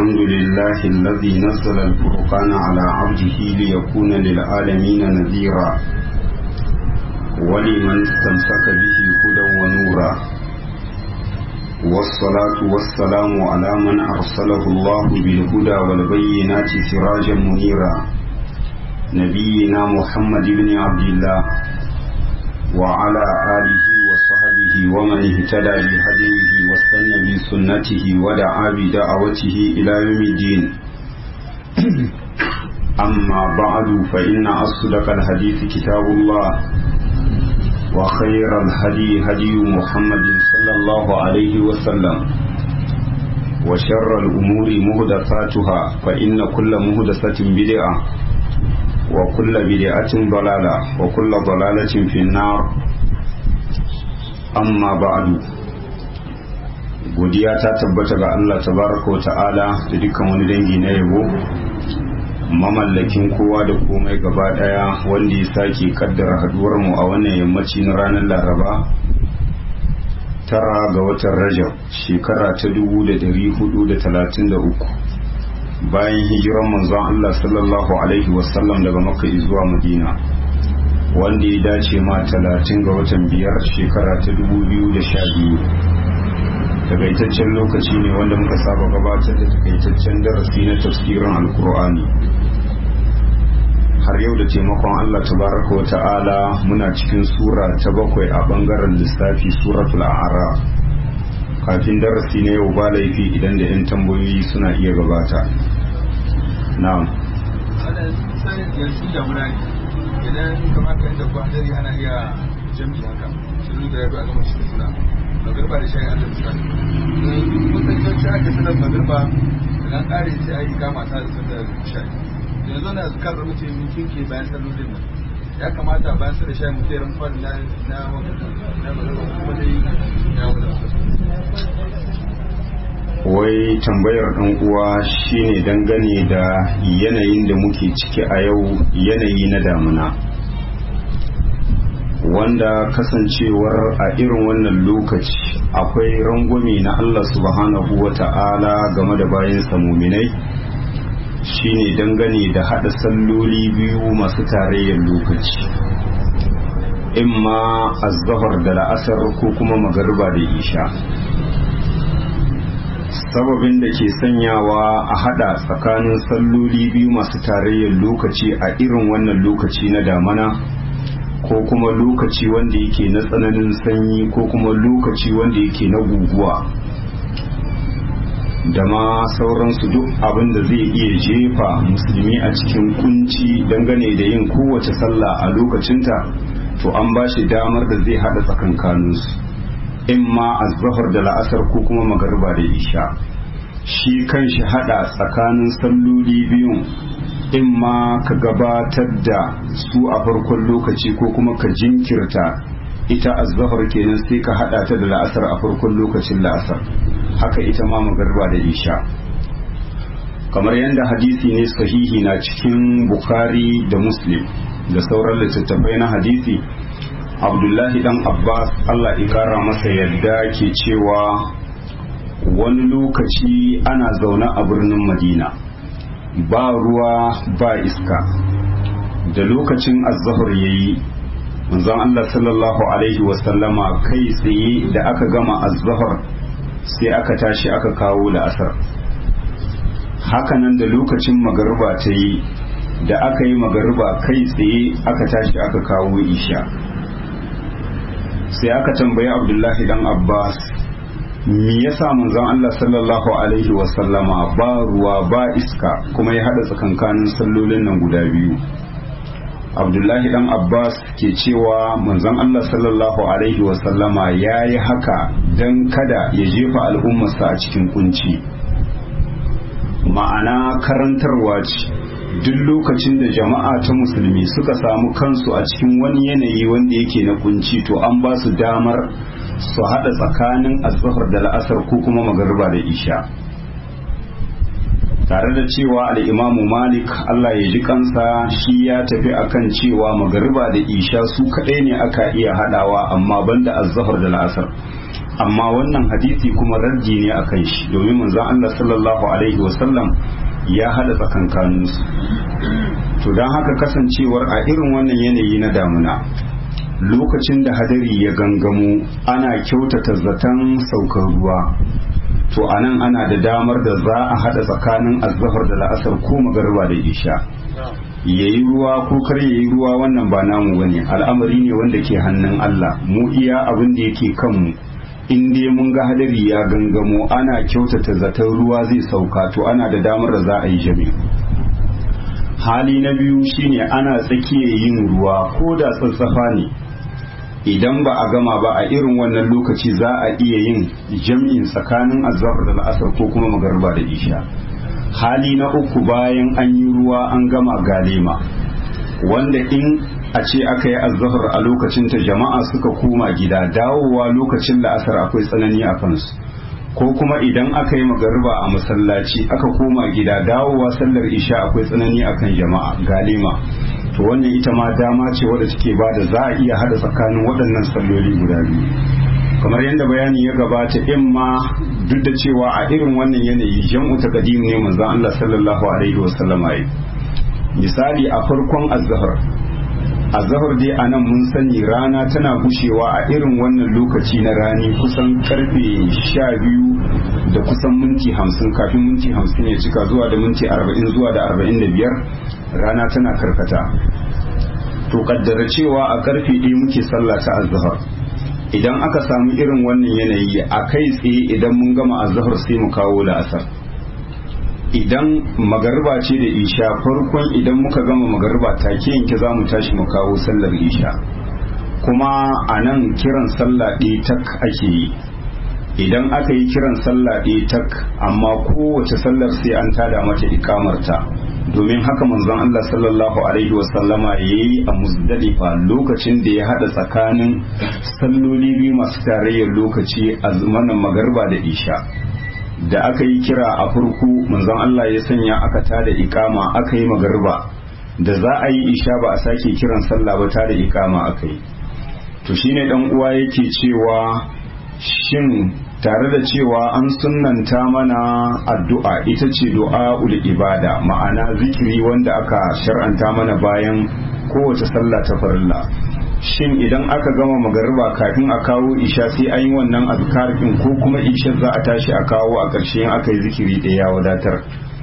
الحمد لله الذي نزل الفرقان على عبده ليكون للعالمين نذيرا ولمن استمسك به هدى ونورا والصلاة والسلام على من أرسله الله بالهدى والبينات سراجا منيرا نبينا محمد بن عبد الله وعلى آله وصحبه ومن اهتدى بهديه واستنى بسنته ودعا بدعوته إلى يوم الدين أما بعد فإن أصدق الحديث كتاب الله وخير الهدي هدي محمد صلى الله عليه وسلم وشر الأمور مهدفاتها فإن كل مهدفة بدعة وكل بدعة ضلالة وكل ضلالة في النار أما بعد godiya ta tabbata ga Allah tabaraka wa ta'ala da dukkan wani dangi na yabo mamallakin kowa da komai gaba daya wanda ya sake kaddara haduwar mu a wannan yammaci na ranar laraba tara ga watan rajab shekara ta dubu da dari hudu da talatin da uku bayan hijiran manzon Allah sallallahu alaihi wasallam daga makka zuwa madina wanda ya dace ma talatin ga watan biyar shekara ta dubu biyu da sha biyu takaitaccen lokaci ne wanda muka saba gabatar da takaitaccen darasi na tafsirin alkur'ani har yau da taimakon Allah tabaraka wa ta'ala muna cikin sura ta bakwai a bangaren lissafi suratul a'raf kafin darasi na yau ba laifi idan da 'yan tambayoyi suna iya gabata na'am idan kamata inda ku hadari ana iya jami'i haka sun da ya bi a gama shi suna magarba da shayin allah misali kusan yawanci ake sanar magarba idan kare sai a yi kama ta da sanar shayi yanzu na zukar mutum mutum ke bayan sallolin nan ya kamata bayan sa da shayi mutum ya rumfa na na na magarba kuma dai ya wadata wai tambayar ɗan uwa shine dangane da yanayin da muke ciki a yau yanayi na damuna wanda kasancewar a irin wannan lokaci akwai rangwame na Allah subhanahu wa ta'ala game da bayan muminai shine dangane da haɗa salloli biyu masu tarayyar lokaci imma azzahar da la'asar ko kuma magarba da isha sababin da ke sanyawa a hada tsakanin salloli biyu masu tarayyar lokaci a irin wannan lokaci na damana ko kuma lokaci wanda yake na tsananin sanyi ko kuma lokaci wanda yake na guguwa da ma sauransu duk abin da zai iya jefa musulmi a cikin kunci dangane da yin kowace sallah a lokacinta to an ba shi damar da zai hada tsakankaninsu in ma azbahar da la'asar ko kuma magarba da isha shi kan shi hada tsakanin salloli biyun in ma ka gabatar da su a farkon lokaci ko kuma ka jinkirta ita azbahar kenan sai ka hada ta da la'asar a farkon lokacin la'asar haka ita ma magarba da isha kamar yadda hadisi ne sahihi na cikin bukhari da muslim da sauran littattafai na hadisi abdullahi dan abbas allah ikara masa yadda ke cewa wani lokaci ana zaune a birnin madina ba ruwa ba iska da lokacin azahar ya yi manzon allah sallallahu alaihi wasallama kai tsaye da aka gama azahar sai aka tashi aka kawo la'asar hakanan da lokacin magarba ta yi da aka yi magarba kai tsaye aka tashi aka kawo isha sai aka tambayi abdullahi dan abbas me yasa manzon Allah sallallahu alaihi wasallama ba ruwa ba iska kuma ya hada tsakankanin sallolin nan guda biyu abdullahi dan abbas ke cewa manzon Allah sallallahu alaihi wasallama ya yi haka don kada ya jefa al'ummarsa a cikin kunci ma'ana karantarwa ce duk lokacin da jama'a ta musulmi suka samu kansu a cikin wani yanayi wanda yake na kunci to an ba su damar su haɗa tsakanin azhar da la'asar ko kuma magariba da isha tare da cewa al'imamu malik Allah ya ji kansa shi ya tafi akan cewa magariba da isha su kaɗai ne aka iya haɗawa amma banda azhar da la'asar amma wannan hadisi kuma raddi ne a kan shi domin manzon Allah sallallahu alaihi wasallam ya hada tsakankaninsu to don haka kasancewar a irin wannan yanayi na damuna lokacin da hadari ya gangamo ana kyautata zaton saukar ruwa to anan ana da damar da za a hada tsakanin azhar da la'asar ko magarba da isha yayi ruwa ko kar yayi ruwa wannan ba namu bane al'amari ne wanda ke hannun Allah mu iya abin da yake kanmu in dai mun ga hadari ya gangamo ana kyautata zaton ruwa zai sauka to ana da damar da za a yi jami hali na biyu shine ana tsakiyar yin ruwa ko da tsatsafa ne idan ba a gama ba a irin wannan lokaci za a iya yin jam'in tsakanin azhar da la'asar ko kuma magarba da isha hali na uku bayan an yi ruwa an gama galema wanda in a ce aka yi azhar a lokacin ta jama'a suka koma gida dawowa lokacin la'asar akwai tsanani a kansu ko kuma idan aka yi magariba a masallaci aka koma gida dawowa sallar isha akwai tsanani akan jama'a galima to wannan ita ma dama ce wadda take ba da za a iya hada tsakanin waɗannan salloli guda biyu kamar yadda bayani ya gabata in ma duk da cewa a irin wannan yanayi jam'u ta kadim ne manzon Allah sallallahu alaihi wasallam yi misali a farkon azhar azhar dai anan mun sani rana tana gushewa a irin wannan lokaci na rani kusan karfe sha biyu da kusan minti hamsin kafin minti hamsin ya cika zuwa da minti arba'in zuwa da arba'in da biyar rana tana karkata to kaddara cewa a karfe ɗaya muke sallah ta azhar idan aka samu irin wannan yanayi a kai tsaye idan mun gama azhar sai mu kawo la'asar idan magarba ce da isha farkon idan muka gama magarba take yanke za mu tashi mu kawo sallar isha kuma a nan kiran sallah ɗaya tak ake yi idan aka yi kiran sallah ɗaya tak amma kowace sallar sai an tada mata ikamarta domin haka manzon Allah sallallahu alaihi wasallama ya yi a musdalifa lokacin da ya hada tsakanin salloli biyu masu tarayyar lokaci a zamanin magarba da isha da aka yi kira a farko manzon Allah ya sanya aka tada ikama aka yi magarba da za a yi isha ba a sake kiran sallah ba tada ikama aka yi to shine dan uwa yake cewa shin tare da cewa an sunnanta mana addu'a ita ce du'a ul ibada ma'ana zikiri wanda aka shar'anta mana bayan kowace sallah ta farilla shin idan aka gama magariba kafin a kawo isha sai an yi wannan azkar din ko kuma isha za a tashi a kawo a ƙarshe in aka yi zikiri ɗaya ya wadatar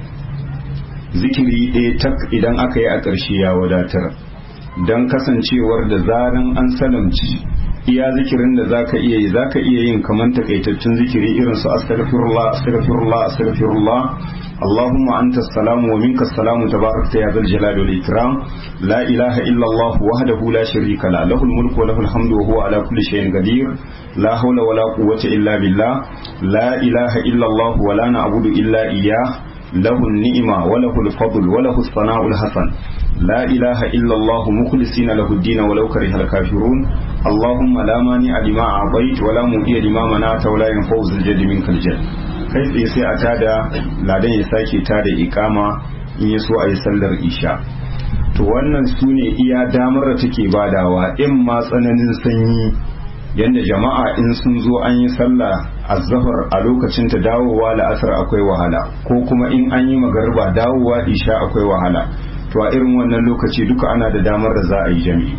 zikiri ɗaya tak idan aka yi a ƙarshe ya wadatar don kasancewar da zaran an salamci iya zikirin da zaka iya yi zaka iya yin kaman takaitaccen zikiri irin su astaghfirullah astaghfirullah astaghfirullah allahumma anta salamu wa minka salamu tabarakta ya zal jalali wal ikram la ilaha illa allah wahdahu la sharika la lahul mulku wa lahul hamdu wa huwa ala kulli shay'in qadir la hawla wa la quwwata illa billah la ilaha illa allah wa la na'budu illa iyyah له النعمة وله الفضل وله الثناء الحسن لا إله إلا الله مخلصين له الدين ولو كره الكافرون اللهم لا مانع لما أعطيت ولا مؤتي لما منعت ولا ينفع ذا الجد منك الجد kai tsaye sai a tada ladan ya sake tada ikama in ya so a yi sallar isha to wannan su ne iya damar da take badawa in ma tsananin sanyi yadda jama'a in sun zo an yi sallah azzafar a lokacin ta dawowa la'asar akwai wahala ko kuma in an yi magarba dawowa isha akwai wahala to a irin wannan lokaci duka ana da damar da za a yi jami'i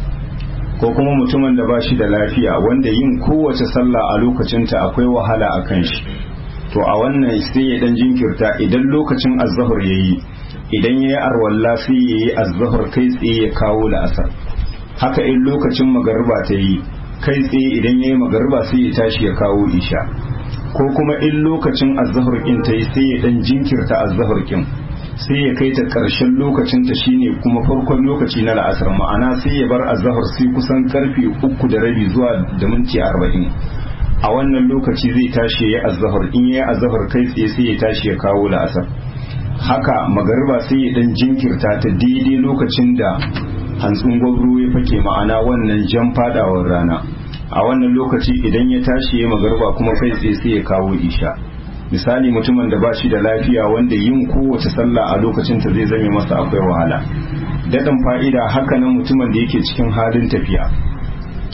ko kuma mutumin da ba shi da lafiya wanda yin kowace sallah a lokacinta akwai wahala a kan shi to a wannan sai ya dan jinkirta idan lokacin azzahar yayi idan yayi arwalla sai yayi azzahar kai tsaye ya kawo la'asar haka in lokacin magarba ta yi kai tsaye idan yayi magarba sai ya tashi ya kawo isha ko kuma in lokacin azzahar kin ta yi sai ya dan jinkirta azzahar kin sai ya kai ta ƙarshen lokacin ta shine kuma farkon lokaci na la'asar ma'ana sai ya bar azzahar sai kusan karfe uku da rabi zuwa da minti arba'in a wannan lokaci zai tashi ya azzahar in ya azzahar kai tsaye sai ya tashi ya kawo la'asar haka magariba sai ya dan jinkirta ta daidai lokacin da hantsin gwabro ya fake ma'ana wannan jan fadawar rana a wannan lokaci idan ya tashi ya magariba kuma kai tsaye sai ya kawo isha misali mutumin da ba shi da lafiya wanda yin kowace sallah a lokacin ta zai zame masa akwai wahala daɗin fa'ida haka nan mutumin da yake cikin halin tafiya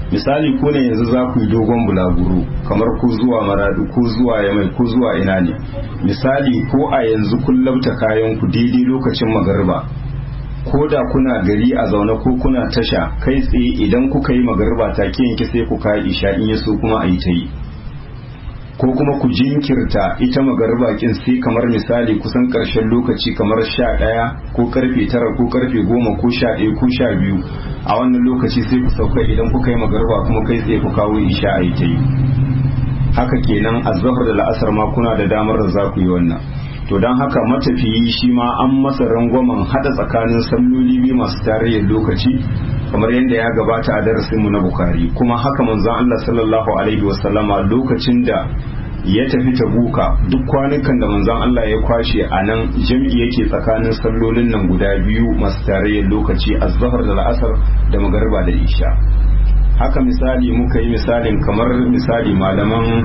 misali ku ne yanzu za ku yi dogon bulaguro kamar ku zuwa maradu ko zuwa yamai ko zuwa ina ne misali ko a yanzu kun labta kayan ku daidai lokacin magariba ko da kuna gari a zaune ko kuna tasha kai tsaye idan kuka yi magariba take yanke sai ku kayi isha in yaso kuma a yi ta yi ko kuma ku jinkirta ita magariba kin sai kamar misali kusan karshen lokaci kamar sha ɗaya ko karfe tara ko karfe goma ko sha ɗaya ko sha biyu a wannan lokaci sai ku sauka idan kuka yi magariba kuma kai tsaye ku kawo isha a yi ta yi haka kenan azhar da la'asar ma kuna da damar da za ku yi wannan to don haka matafiyi shi ma an masa rangwamen hada tsakanin salloli biyu masu tarayyar lokaci kamar yadda ya gabata a darasinmu na bukari kuma haka manzon Allah sallallahu alaihi wasallama lokacin da ya tafi tabuka duk kwanukan da manzon Allah ya kwashe a nan jam'i yake tsakanin sallolin nan guda biyu masu tarayyar lokaci azhar da la'asar da magariba da isha haka misali muka yi misalin kamar misali malaman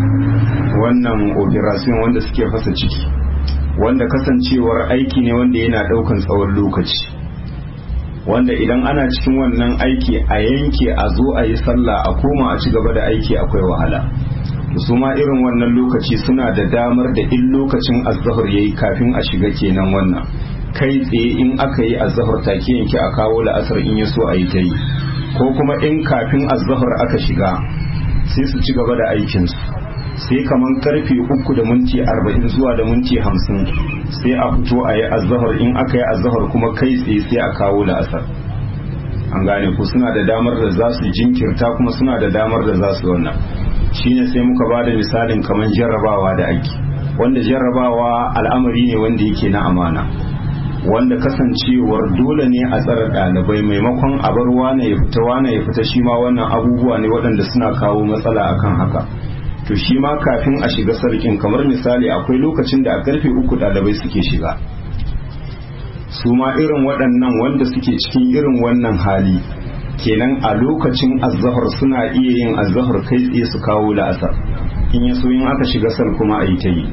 wannan operation wanda suke fasa ciki wanda kasancewar aiki ne wanda yana daukan tsawon lokaci wanda idan ana cikin wannan aiki a yanke a zo a yi sallah a koma a ci gaba da aiki akwai wahala su ma irin wannan lokaci suna da damar da in lokacin azahar yayi kafin a shiga kenan wannan kai tsaye in aka yi azahar take yanke a kawo la'asar in ya so a yi ta yi ko kuma in kafin azahar aka shiga sai su ci gaba da aikinsu sai kaman karfe uku da minti arba'in zuwa da minti hamsin sai a fito a yi azahar in aka yi azahar kuma kai tsaye sai a kawo la'asar an gane ku suna da damar da za su jinkirta kuma suna da damar da za su wannan shine sai muka ba da misalin kaman jarrabawa da aiki wanda jarrabawa al'amari ne wanda yake na amana wanda kasancewar dole ne a tsara ɗalibai maimakon a bar wane ya fita wane ya fita shi ma wannan abubuwa ne waɗanda suna kawo matsala akan haka to shi ma kafin a shiga sarkin kamar misali akwai lokacin da a karfe uku ɗalibai suke shiga su ma irin waɗannan wanda suke cikin irin wannan hali kenan a lokacin azahar suna iya yin azahar kai tsaye su kawo la'asar in ya so in aka shiga sal kuma a yi ta yi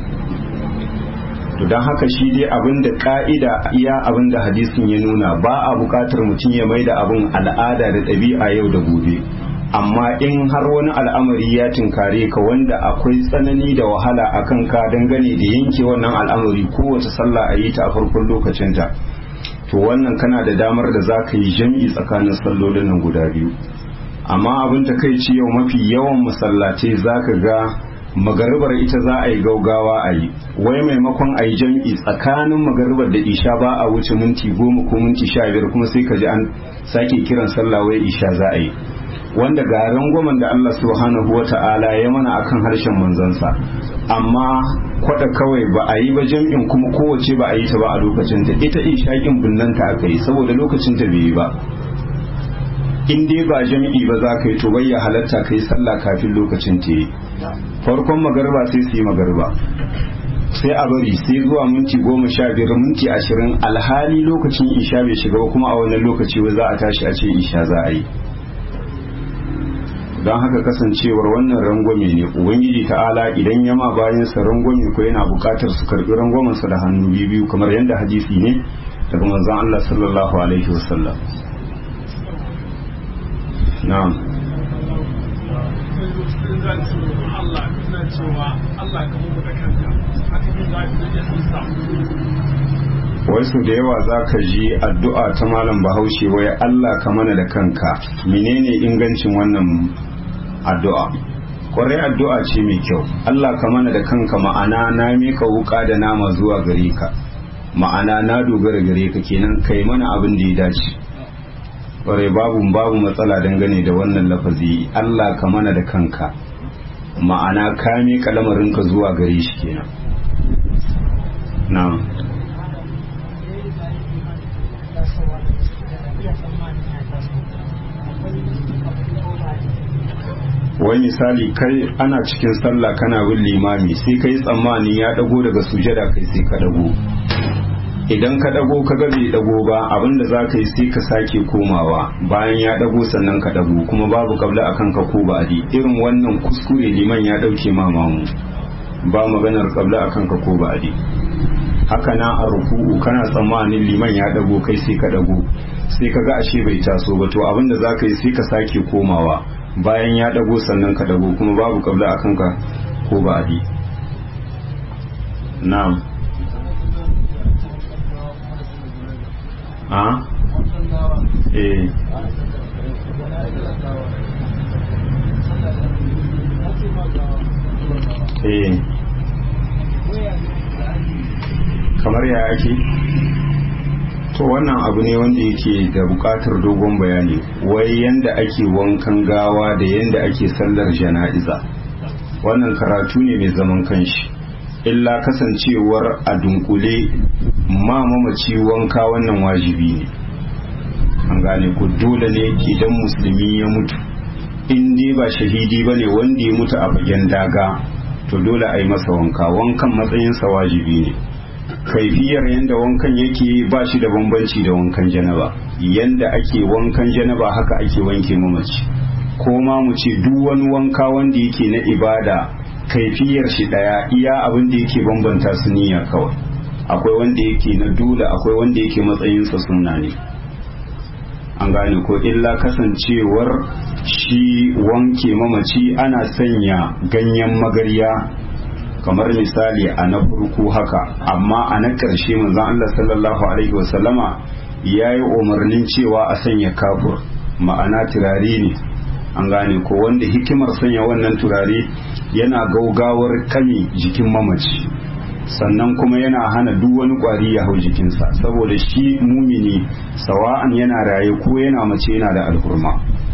to don haka shi dai abin da ka'ida iya abin da hadisin ya nuna ba a buƙatar mutum ya mai da abin al'ada da ɗabi'a yau da gobe amma in har wani al'amari ya tinkare ka wanda akwai tsanani da wahala a kan ka dangane da yanke wannan al'amari kowace sallah a yi ta a farkon lokacinta to wannan kana da damar da za ka yi jam'i tsakanin sallolin nan guda biyu amma abin ta kai ci yau mafi yawan masallatai za ka ga magaribar ita za a yi gaugawa a yi wai maimakon a yi jam'i tsakanin magaribar da isha ba a wuce minti goma ko minti sha biyar kuma sai ka ji an sake kiran sallah wai isha za a yi wanda ga rangwamen da Allah subhanahu wa ta'ala ya mana akan harshen manzansa amma kwada kawai ba a yi ba jam'in kuma kowace ba a yi ta ba a lokacin ta ita ishaƙin binnanta aka yi saboda lokacin ta bai yi ba in dai ba jam'i ba za ka yi to bayya halatta ka yi sallah kafin lokacin ta yi farkon magarba sai su yi magarba sai a bari sai zuwa minti goma sha biyar minti ashirin alhali lokacin isha bai shiga ba kuma a wannan lokaci ba za a tashi a ce isha za a yi don haka kasancewar wannan rangwame ne ubangiji ta'ala idan yama bayansa rangwame ko yana bukatar su karbi rangwamensa da hannu biyu kamar yadda hadisi ne daga manzon Allah sallallahu alaihi wasallam na'am wai su da yawa za ka ji addu'a ta malam bahaushe wai Allah ka mana da kanka menene ingancin wannan addu'a kwarai addu'a ce mai kyau Allah ka mana da kanka ma'ana na mika wuka da nama zuwa gare ka ma'ana na dogara gare ka kenan kai mana abin da ya dace kwarai babu babu matsala dangane da wannan lafazi Allah ka mana da kanka ma'ana ka mika lamarinka zuwa gare shi kenan na'am wai misali kai ana cikin sallah kana bin limami sai kai tsammani ya dago daga sujada kai sai ka dago idan ka dago ka ga bai dago ba abinda za ka yi sai ka sake komawa bayan ya dago sannan ka dago kuma babu kabla akan ka ko ba'adi irin wannan kuskure liman ya dauke ma mamu ba maganar kabla akan ka ko ba'adi haka na a ruku'u kana tsammanin liman ya dago kai sai ka dago sai ka ga ashe bai taso ba to abinda za ka yi sai ka sake komawa bayan ya dago sannan ka dago kuma babu kabla a kanka ko ba adi na'am a eh eh kamar ya ake to wannan abu ne wanda yake da bukatar dogon bayani wai yanda ake wankan gawa da yanda ake sallar jana'iza wannan karatu ne mai zaman kanshi illa kasancewar a dunkule ma mamaci wanka wannan wajibi ne an gane ku dole ne idan musulmi ya mutu in dai ba shahidi ba ne wanda ya mutu a fagen daga to dole a yi masa wanka wankan matsayinsa wajibi ne kaifiyar yadda wankan yake ba shi da bambanci da wankan janaba yadda ake wankan janaba haka ake wanke mamaci ko ma mu ce duk wani wanka wanda yake na ibada kaifiyar shi daya iya abin da yake bambanta su niyya kawai akwai wanda yake na dole akwai wanda yake matsayinsa sunna ne an gane ko illa kasancewar shi wanke mamaci ana sanya ganyen magarya kamar misali a na farko haka amma a na ƙarshe manzon Allah sallallahu alaihi wasallama ya yi umarnin cewa a sanya kafur ma'ana turare ne an gane ko wanda hikimar sanya wannan turare yana gaugawar kame jikin mamaci sannan kuma yana hana duk wani kwari ya hau jikinsa saboda shi mumini sawa'an yana raye ko yana mace yana da alhurma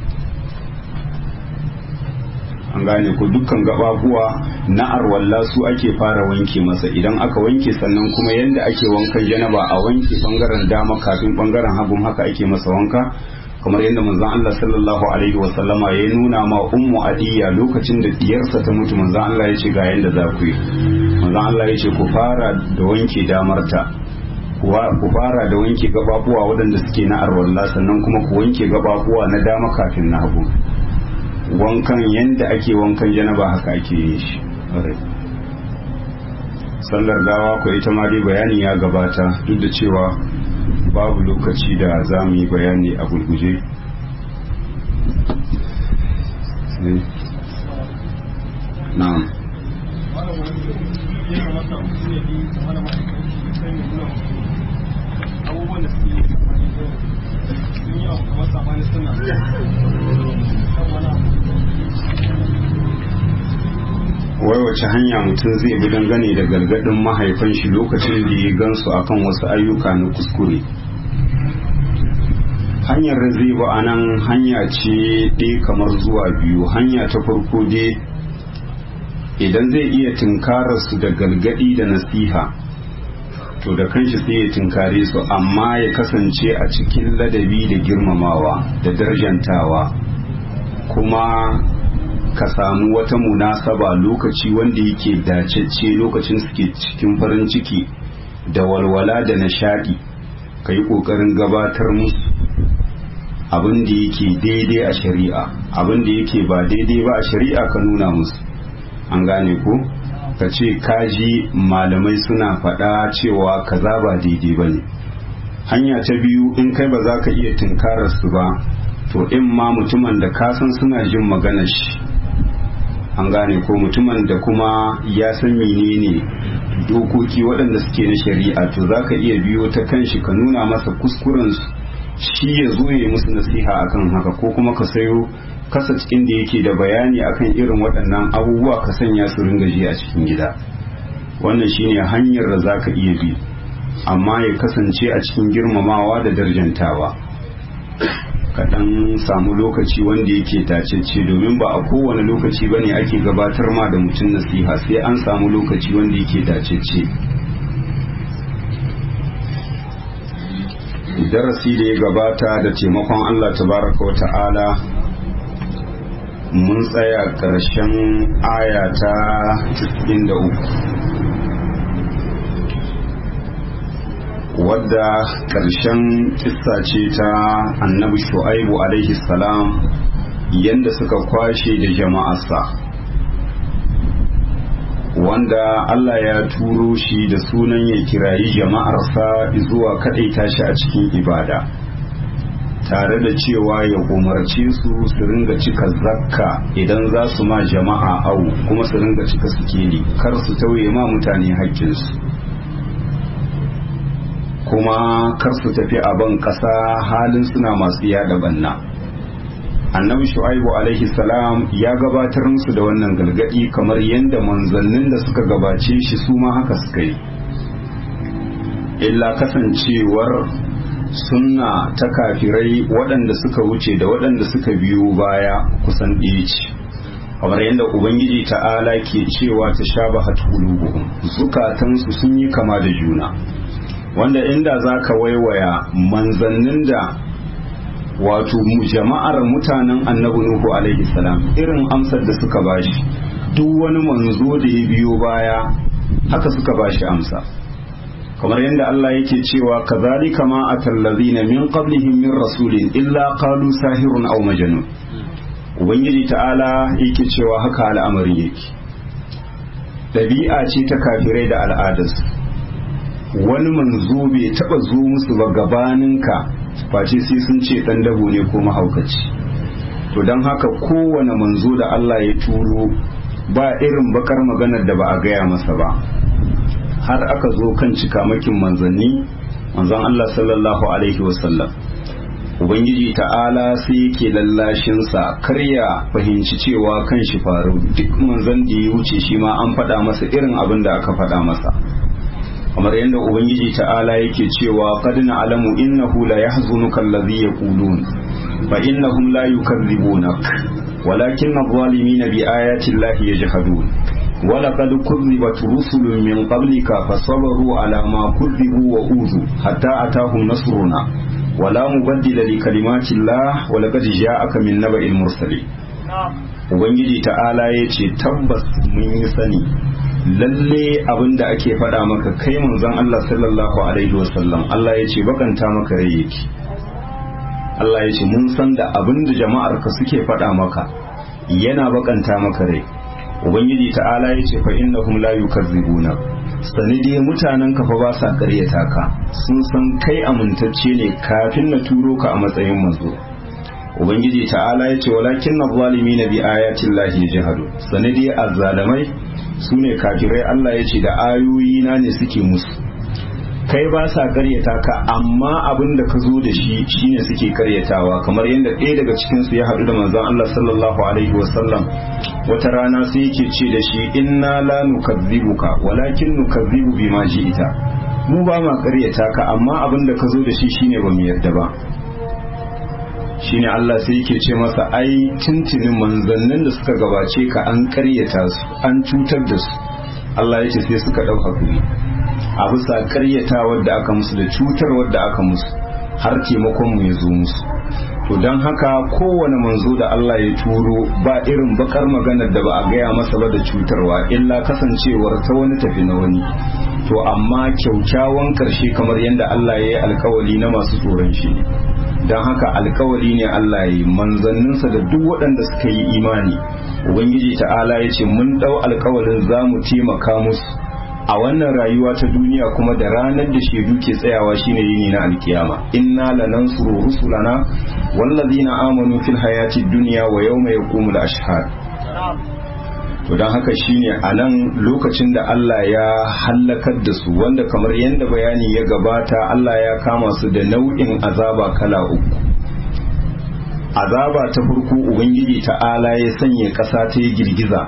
an gane ko dukkan gababuwa na arwalla su ake fara wanke masa idan aka wanke sannan kuma yadda ake wankan janaba a wanke bangaren dama kafin bangaren hagun haka ake masa wanka kamar yadda manzon Allah sallallahu alaihi wa sallama ya nuna ma ummu adiya lokacin da diyarsa ta mutu manzon Allah ya ce ga yadda za ku yi manzon Allah ya ce ku fara da wanke damarta ku fara da wanke gababuwa waɗanda suke na arwalla sannan kuma ku wanke gababuwa na dama kafin na hagu wankan yadda ake wankan janaba haka ake yin shi sallar gawa ko ita ma dai bayani ya gabata duk da cewa babu lokaci da za mu yi bayani a gulguje na'am abubuwan da suke yi sun yi abu kamar sabani suna wai wace hanya mutum zai bi dangane da gargadin mahaifan shi lokacin da ya gansu akan wasu ayyuka na kuskure hanyar da zai ba a nan hanya ce ɗaya kamar zuwa biyu hanya ta farko dai idan zai iya tunkarar su da gargadi da nasiha to da kanshi sai ya tunkare su amma ya kasance a cikin ladabi da girmamawa da darjantawa kuma ka samu wata munasaba lokaci wanda yake dacecce lokacin suke cikin farin ciki da walwala da nishadi ka yi ƙoƙarin gabatar musu abin da yake daidai a shari'a abin da yake ba daidai ba a shari'a ka nuna musu an gane ko ka ce kaji malamai suna faɗa cewa kaza ba daidai ba ne hanya ta biyu in kai ba za ka iya tunkarar su ba to in ma mutumin da ka san suna jin maganar shi an gane ko mutumin da kuma ya san menene dokoki waɗanda suke na shari'a to za ka iya biyo ta kanshi ka nuna masa kuskurensu shi ya zo ya musu nasiha akan haka ko kuma ka sayo kasa cikin da yake da bayani akan irin waɗannan abubuwa ka sanya su ringa ji a cikin gida wannan shine hanyar da za ka iya bi amma ya kasance a cikin girmamawa da darjantawa kaɗan samu lokaci wanda yake tacece domin ba a kowane lokaci bane ake gabatar ma da mutum nasiha sai an samu lokaci wanda yake tacece darasi da ya gabata da taimakon Allah tabaraka wa ta'ala mun tsaya ƙarshen aya ta 93 wadda ƙarshen kissa ce ta annabi shu'aibu alaihi salam yadda suka kwashe da jama'arsa wanda Allah ya turo shi da sunan ya kirayi jama'arsa zuwa kaɗaita shi a cikin ibada tare da cewa ya umarce su su ringa cika zakka idan za su ma jama'a au kuma su ringa cika sikeli kar su tauye ma mutane haƙƙinsu kuma kar su tafi a ban ƙasa halin suna masu yada banna annabi shu'aibu alaihi salam ya gabatar musu da wannan galgadi kamar yadda manzannin da suka gabace shi su ma haka suka yi illa kasancewar sunna ta kafirai waɗanda suka wuce da waɗanda suka biyo baya kusan ɗaya ce kamar yadda ubangiji ta'ala ke cewa ta sha ba hatulubuhum zukatansu sun yi kama da juna wanda inda za ka waiwaya manzannin da wato jama'ar mutanen annabi nuhu alaihi salam irin amsar da suka bashi duk wani manzo da ya biyo baya haka suka bashi amsa kamar yadda Allah yake cewa kazalika ma atallazina min qablihim min rasulin illa qalu sahirun aw majnun ubangiji ta'ala yake cewa haka al'amarin yake dabi'a ce ta kafirai da al'adarsu wani manzo bai taba zo musu ba gabaninka face sai sun ce dan dabo ne ko mahaukaci to don haka kowane manzo da Allah ya turo ba irin bakar maganar da ba a gaya masa ba har aka zo kan cikamakin manzanni manzon Allah sallallahu alaihi wasallam ubangiji ta'ala sai yake lallashinsa kar ya fahimci cewa kan shi faru duk manzon da ya wuce shi ma an faɗa masa irin abin da aka faɗa masa kamar yadda ubangiji ta'ala yake cewa qad na'lamu innahu la yahzunuka alladhi yaqulun fa innahum la yukadzibunak walakinna adh-dhalimina bi ayati llahi yajhadun ولقد كذبت رسل من قبلك فصبروا على ما كذبوا وأوذوا حتى أتاهم نصرنا ولا مبدل لكلمات الله ولقد جاءك من نبأ المرسلين Ubangiji ta'ala ya ce tabbas mun yi sani lalle abin da ake faɗa maka kai manzon Allah sallallahu alaihi wasallam Allah ya ce bakanta maka rai yake Allah ya ce mun san da abin da jama'ar ka suke faɗa maka yana bakanta maka rai ubangiji ta'ala ya ce fa innahum la yukazzibuna sani dai mutanen ka fa ba sa karyata ka sun san kai amintacce ne kafin na turo ka a matsayin manzo ubangiji ta'ala ya ce walakin na zalimi na bi ayatin lahi jihadu sani dai azzalamai su ne kafirai Allah ya ce da ayoyi na ne suke musu kai ba sa karyata ka amma abin da ka zo da shi shine suke karyatawa kamar yadda ɗaya daga cikin su ya haɗu da manzon Allah sallallahu alaihi wasallam wata rana sai yake ce da shi inna la nukazzibuka walakin nukazzibu bima ita mu ba ma karyata ka amma abin da ka zo da shi shine ba mu yarda ba shine Allah sai yake ce masa ai tuntunin manzannin da suka gabace ka an karyata su an cutar da su Allah ya ce sai suka ɗauka kuri a bisa karyatawar da aka musu da cutarwar da aka musu har taimakon mu ya zo musu to don haka kowane manzo da Allah ya turo ba irin bakar maganar da ba a gaya masa ba da cutarwa illa kasancewar ta wani tafi na wani to amma kyaukyawan karshe kamar yadda Allah ya yi alkawali na masu tsoron shi don haka alkawali ne Allah ya yi manzanninsa da duk waɗanda suka yi imani ubangiji ta'ala ya ce mun ɗau alkawalin za mu taimaka musu a wannan rayuwa ta duniya kuma da ranar da shaidu ke tsayawa shine yini na alkiyama inna lanansuru rusulana wallazina amanu fil hayati dunya wa yawma yaqumul ashhad to don haka shine a nan lokacin da Allah ya hallakar da su wanda kamar yadda bayani ya gabata Allah ya kama su da nau'in azaba kala uku azaba ta farko ubangiji ta'ala ya sanya ƙasa ta yi girgiza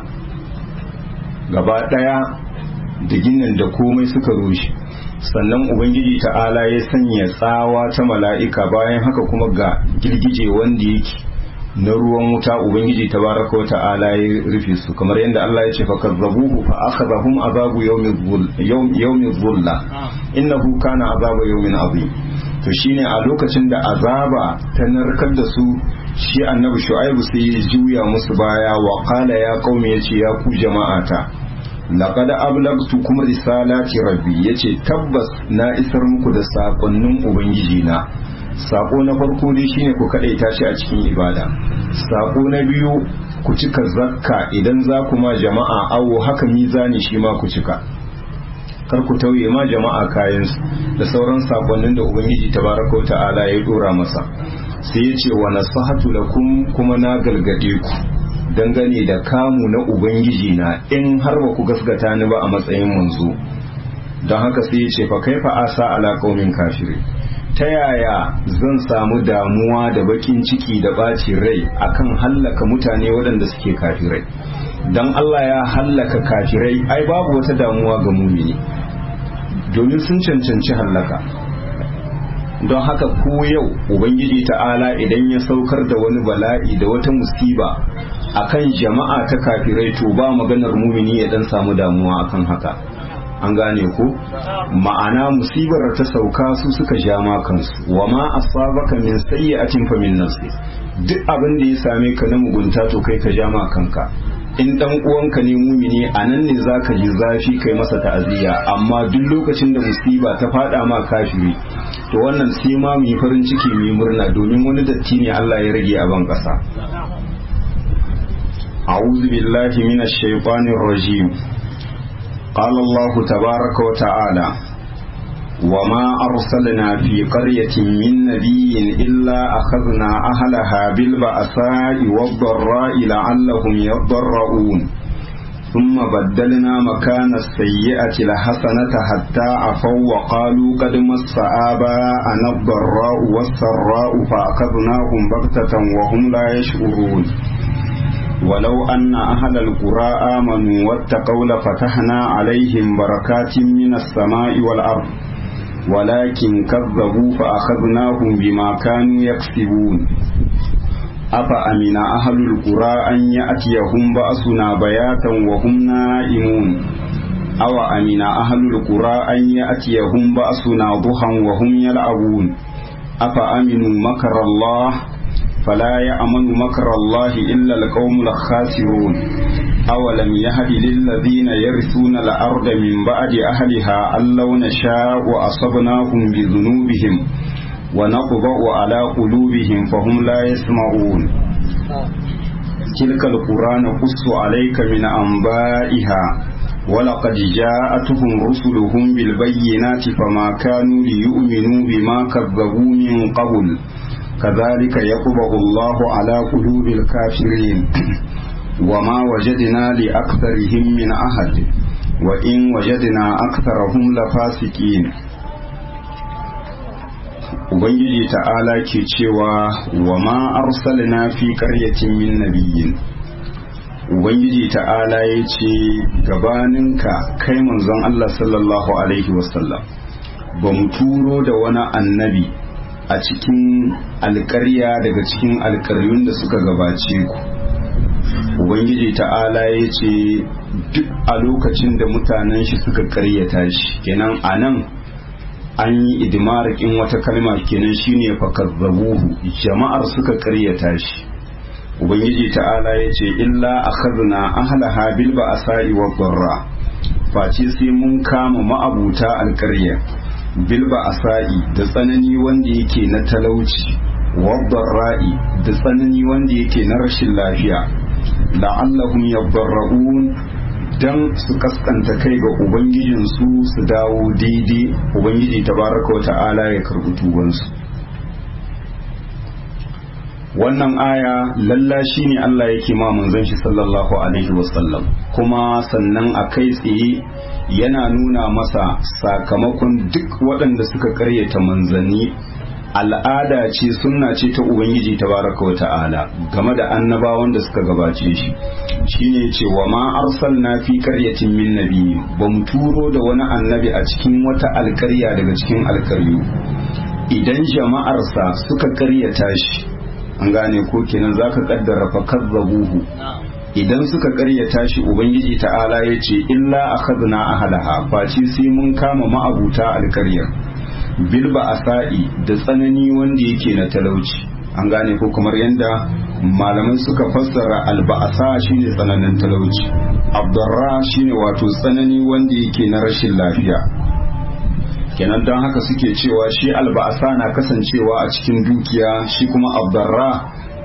gaba ɗaya da ginin da komai suka rushe sannan ubangiji ta'ala ya sanya tsawa ta mala'ika bayan haka kuma ga girgije wanda yake na ruwan wuta ubangiji tabaraka wata'ala ya rufe su kamar yadda Allah ya ce fa kazzabuhu fa akhadhahum azabu yawmi dhulla innahu kana azabu yawmin azim to shine a lokacin da azaba ta narkar da su shi annabi shu'aibu sai ya juya musu baya wa qala ya qaumi yace ya ku jama'ata laqad ablagtukum risalati rabbi yace tabbas na isar muku da sakonnin ubangiji na sako na farko dai shine ku kadaita shi a cikin ibada sako na biyu ku cika zakka idan za ku ma jama'a awo haka mizani shi ma ku cika kar ku tauye ma jama'a kayansu da sauran sakonnin da ubangiji tabaraka ta'ala ya dora masa sai ya ce wa nasihatu lakum kuma na galgade ku dangane da kamu na ubangiji na in har ba ku gasgata ni ba a matsayin manzo don haka sai ya ce fa kaifa asa ala qaumin kafirin ta yaya zan samu damuwa da bakin ciki da ɓacin rai akan hallaka mutane waɗanda suke kafirai don Allah ya hallaka kafirai ai babu wata damuwa ga mumini domin sun cancanci hallaka don haka ko yau ubangiji ta'ala idan ya saukar da wani bala'i da wata musiba akan jama'a ta kafirai to ba maganar mumini ya dan samu damuwa akan haka an gane ko ma'ana musibar ta sauka su suka ja ma kansu wa ma asabaka min sayyi'atin fa min nafsi duk abin da ya same ka na mugunta to kai ka ja ma kanka in dan uwanka ne mumini a nan ne zaka ji zafi kai masa ta'aziyya amma duk lokacin da musiba ta fada ma kafiri to wannan sai ma mu yi farin ciki mu yi murna domin wani datti ne Allah ya rage a ban kasa أعوذ بالله من الشيطان الرجيم قال الله تبارك وتعالى وما أرسلنا في قرية من نبي إلا أخذنا أهلها بالبأساء والضراء لعلهم يضرؤون ثم بدلنا مكان السيئة الحسنة حتى عفوا وقالوا قد مس آباءنا الضراء والسراء فأخذناهم بغتة وهم لا يشعرون ولو أن أهل القرى آمنوا واتقوا لفتحنا عليهم بركات من السماء والأرض ولكن كذبوا فأخذناهم بما كانوا يكسبون أفأمن أهل القرى أن يأتيهم بأسنا بياتا وهم نائمون أو أمن أهل القرى أن يأتيهم بأسنا ضحى وهم يلعبون أفأمنوا مكر الله فلا يأمن مكر الله إلا القوم الخاسرون أولم يهد للذين يرثون الأرض من بعد أهلها أن لو نشاء أصبناهم بذنوبهم ونطبع على قلوبهم فهم لا يسمعون تلك القرى نقص عليك من أنبائها ولقد جاءتهم رسلهم بالبينات فما كانوا ليؤمنوا بما كذبوا من قبل كذلك يطبع الله على قلوب الكافرين وما وجدنا لأكثرهم من أحد وإن وجدنا أكثرهم لفاسقين Ubangiji ta'ala ke cewa wa ma arsalna fi qaryatin min nabiyyin Ubangiji ta'ala ya ce gabaninka kai manzon Allah sallallahu alaihi wasallam ba mu turo da wani annabi a cikin alkarya daga cikin alkaryun da suka gabace ku ubangiji ta'ala ya ce duk a lokacin da mutanen shi suka karyata shi kenan a nan an yi idimarikin wata kalma kenan shine fakazzabuhu jama'ar suka karyata shi ubangiji ta'ala ya ce illa akhadna ahlaha bil ba'sa'i wa dharra face sai mun kama ma'abuta alkarya bilba asa'i da tsanani wanda yake na talauci wabbar ra'i da tsanani wanda yake na rashin lafiya la'allahum yabbarra'un dan su kaskanta kai ga ubangijinsu su dawo daidai ubangiji tabaraka wa ta'ala ya karbi tubansu wannan aya lalla shi ne Allah yake ma manzon shi sallallahu alaihi wasallam kuma sannan a kai tsaye yana nuna masa sakamakon duk waɗanda suka karyata manzanni al'ada ce sunna ce ta ubangiji tabaraka wa ta'ala game da annabawan da suka gabace shi shine ce wa ma arsalna fi qaryatin min nabi ba mu turo da wani annabi a cikin wata alkarya daga cikin alkaryu idan jama'arsa suka karyata shi an gane ko kenan zaka kaddara fa kazzabuhu idan suka karyata shi ubangiji ta'ala ya ce illa akhadna ahlaha face sai mun kama ma'abuta alkaryar bilba asa'i da tsanani wanda yake na talauci an gane ko kamar yadda malamai suka fassara alba'asa shine tsananin talauci abdarra shine wato tsanani wanda yake na rashin lafiya kenan don haka suke cewa shi alba'asa na kasancewa a cikin dukiya shi kuma abdarra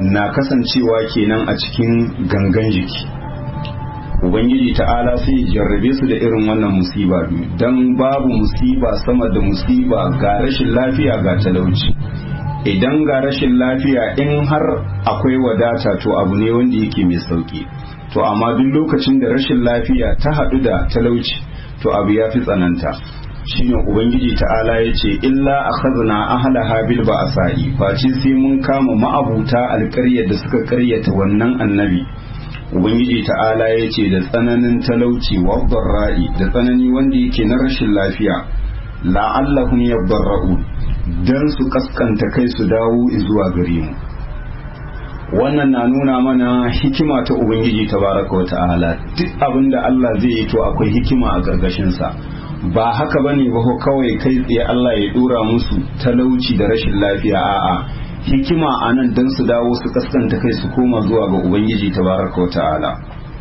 na kasancewa kenan a cikin gangan jiki ubangiji ta'ala sai ya jarrabe su da irin wannan musiba biyu don babu musiba sama da musiba ga rashin lafiya ga talauci idan ga rashin lafiya in har akwai wadata to abu ne wanda yake mai sauki to amma duk lokacin da rashin lafiya ta haɗu da talauci to abu ya fi tsananta shine ubangiji ta'ala ya ce illa akhadna ahlaha bil ba'sa'i face sai mun kama ma'abuta alƙaryar da suka ƙaryata wannan annabi ubangiji ta'ala ya ce da tsananin talauci wa ra'i da tsanani wanda yake na rashin lafiya la'allahum yadarra'u dan su kaskanta kai su dawo zuwa gare mu wannan na nuna mana hikima ta ubangiji tabaraka wa ta'ala duk abinda Allah zai yi to akwai hikima a gargashin sa ba haka bane ba ko kawai kai tsaye Allah ya dora musu talauci da rashin lafiya a'a hikima a nan don su dawo su kaskanta kai su koma zuwa ga ubangiji tabaraka wa ta'ala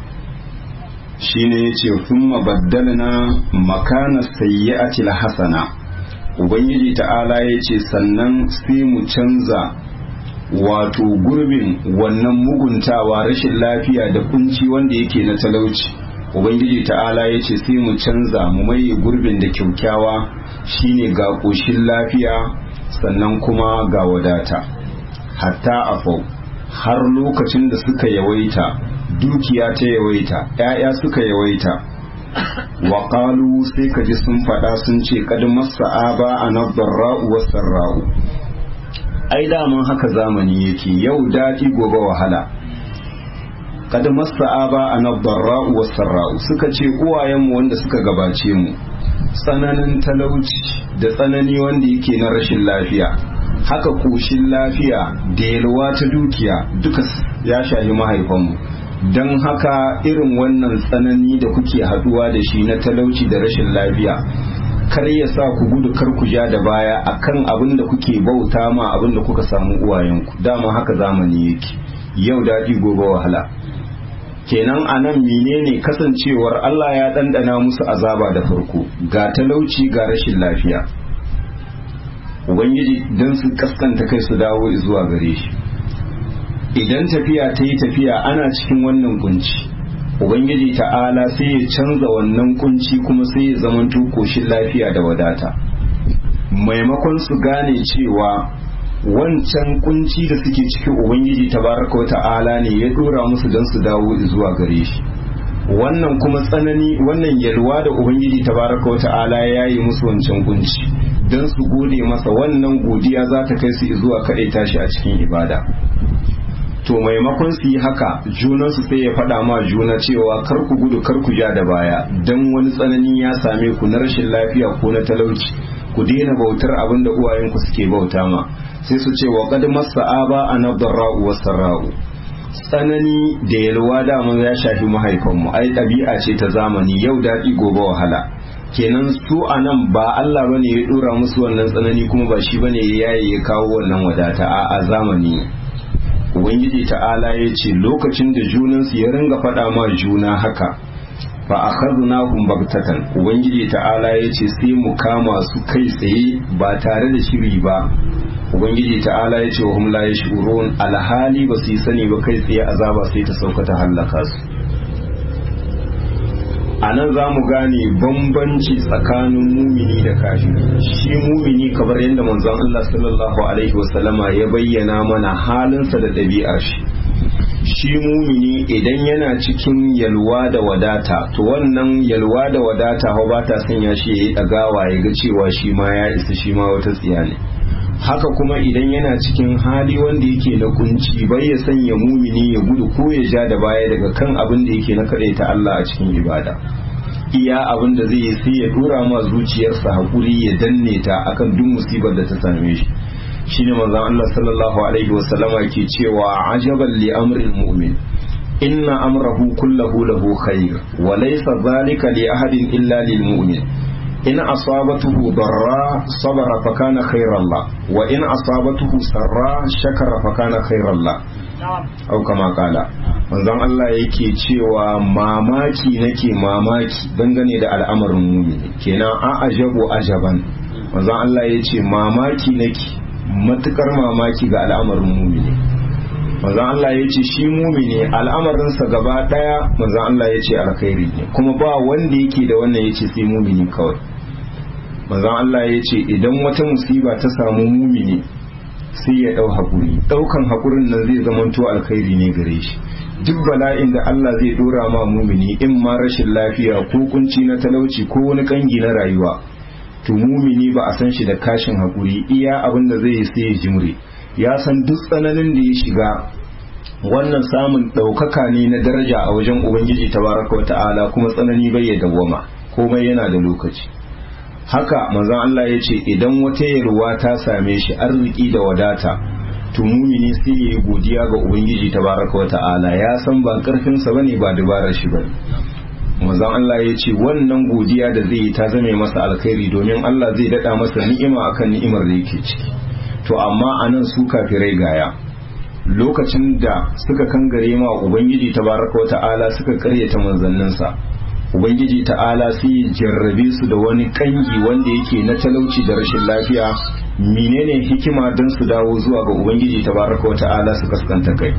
shine yace thumma baddalna makana sayyi'ati hasana ubangiji ta'ala yace sannan sai mu canza wato gurbin wannan muguntawa rashin lafiya da kunci wanda yake na talauci ubangiji ta'ala yace sai mu canza mu maye gurbin da kyaukyawa shine ga koshin lafiya sannan kuma ga wadata hatta afau har lokacin da suka yawaita dukiya ta yawaita ‘ya'ya suka yawaita wa ƙalu sai ka ji sun faɗa sun ce kad masa aba a nabbarra'u wasan ra'u ai daman haka zamani yake yau daɗi gobe wahala kad masa aba a nabbarra'u wasan ra'u suka ce uwayenmu wanda suka gabace mu tsananin talauci da tsanani wanda yake na rashin lafiya haka koshin lafiya da yalwa ta dukiya duka ya shahi mahaifanmu don haka irin wannan tsanani da kuke haduwa da shi na talauci da rashin lafiya kar ya sa ku gudu kar ku ja da baya akan abin da kuke bauta ma abin da kuka samu uwayenku dama haka zamani yake yau daɗi gobe wahala kenan a nan menene kasancewar Allah ya ɗanɗana musu azaba da farko ga talauci ga rashin lafiya ubangiji don su kaskanta kai su dawo zuwa gare shi idan tafiya ta yi tafiya ana cikin wannan kunci ubangiji ta'ala sai ya canza wannan kunci kuma sai ya zama koshin lafiya da wadata maimakon su gane cewa wancan kunci da suke cikin ubangiji tabaraka wa ta'ala ne ya dora musu don su dawo zuwa gare shi wannan kuma tsanani wannan yalwa da ubangiji tabaraka wa ta'ala ya yi musu wancan kunci don su gode masa wannan godiya za ta kai su zuwa kaɗai tashi a cikin ibada to maimakon su yi haka junansu sai ya faɗa ma juna cewa kar ku gudu kar ku ja da baya don wani tsanani ya same ku na rashin lafiya ko na talauci ku daina bautar abin da uwayenku suke bauta ma sai su ce wa qad massa aba anadarra'u wasarra'u tsanani da yalwa dama ya shafi mahaifanmu ai ɗabi'a ce ta zamani yau daɗi gobe wahala kenan su a nan ba Allah bane ya dora musu wannan tsanani kuma ba shi bane ya yaye ya kawo wannan wadata a a zamani ubangiji ta'ala ya ce lokacin da junansu ya ringa faɗa ma juna haka fa akhadnahum bagtatan ubangiji ta'ala ya ce sai mu kama su kai tsaye ba tare da shiri ba ubangiji ta'ala ya ce wa hum la yashurun alhali ba su yi sani ba kai tsaye azaba sai ta sauka ta hallaka su a nan za mu gane bambanci tsakanin mumini da kafiri shi mumini kamar yadda manzon Allah sallallahu alaihi wasallama ya bayyana mana halinsa da ɗabi'ar shi shi mumini idan yana cikin yalwa da wadata to wannan yalwa da wadata ba ta sanya shi ya yi ɗagawa ya ga cewa shi ma ya isa shi ma wata tsiya ne haka kuma idan yana cikin hali wanda yake na kunci bai ya sanya mumini ya gudu ko ya ja da baya daga kan abin da yake na ta Allah a cikin ibada iya abin da zai yi sai ya dora ma zuciyarsa hakuri ya danne ta akan duk musibar da ta same shi shine manzon Allah sallallahu alaihi wasallama ke cewa ajaban li amril mu'min inna amrahu kullahu lahu khair wa laysa dhalika li ahadin illa lil mu'min in asabatuhu darra sabara fa kana khairan la wa in asabatuhu sarra shakara fa kana khairan la au kama kala manzon Allah yake cewa mamaki nake mamaki dangane da al'amarin mumini kenan a ajabu ajaban manzon Allah ya ce mamaki nake matukar mamaki ga al'amarin mumini manzon Allah ya ce shi mumini al'amarinsa gaba daya manzon Allah ya ce alkhairi ne kuma ba wanda yake da wannan ya ce sai mumini kawai manzon Allah ya ce idan wata musiba ta samu mumini sai ya dau hakuri daukan hakurin nan zai zamanto alkhairi ne gare shi duk bala'in da Allah zai dora ma mumini in ma rashin lafiya ko kunci na talauci ko wani kangi na rayuwa to mumini ba a san shi da kashin hakuri iya abin da zai yi sai ya jimre ya san duk tsananin da ya shiga wannan samun ɗaukaka ne na daraja a wajen ubangiji tabaraka wa ta'ala kuma tsanani bai ya dawwama komai yana da lokaci haka manzon Allah ya ce idan wata yarwa ta same shi arziki da wadata to mumini sai ya yi godiya ga ubangiji tabaraka wa ta'ala ya san ba karfinsa bane ba dabarar shi bane manzon Allah ya ce wannan godiya da zai yi ta zame masa alkhairi domin Allah zai dada masa ni'ima akan ni'imar da yake ciki to amma anan su kafirai gaya lokacin da suka kangare ma ubangiji tabaraka wa ta'ala suka karyata manzanninsa ubangiji ta'ala sai ya jarrabe su da wani kangi wanda yake na talauci da rashin lafiya menene hikima don su dawo zuwa ga ubangiji tabaraka wa ta'ala su kaskanta kai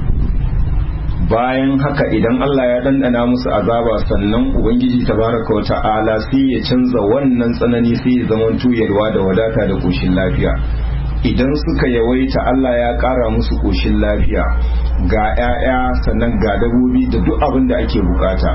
bayan haka idan Allah ya dandana musu azaba sannan ubangiji tabaraka wa ta'ala sai ya canza wannan tsanani sai ya zama tuyarwa da wadata da koshin lafiya idan suka yawaita Allah ya ƙara musu koshin lafiya ga 'ya'ya sannan ga dabobi da duk abin da ake bukata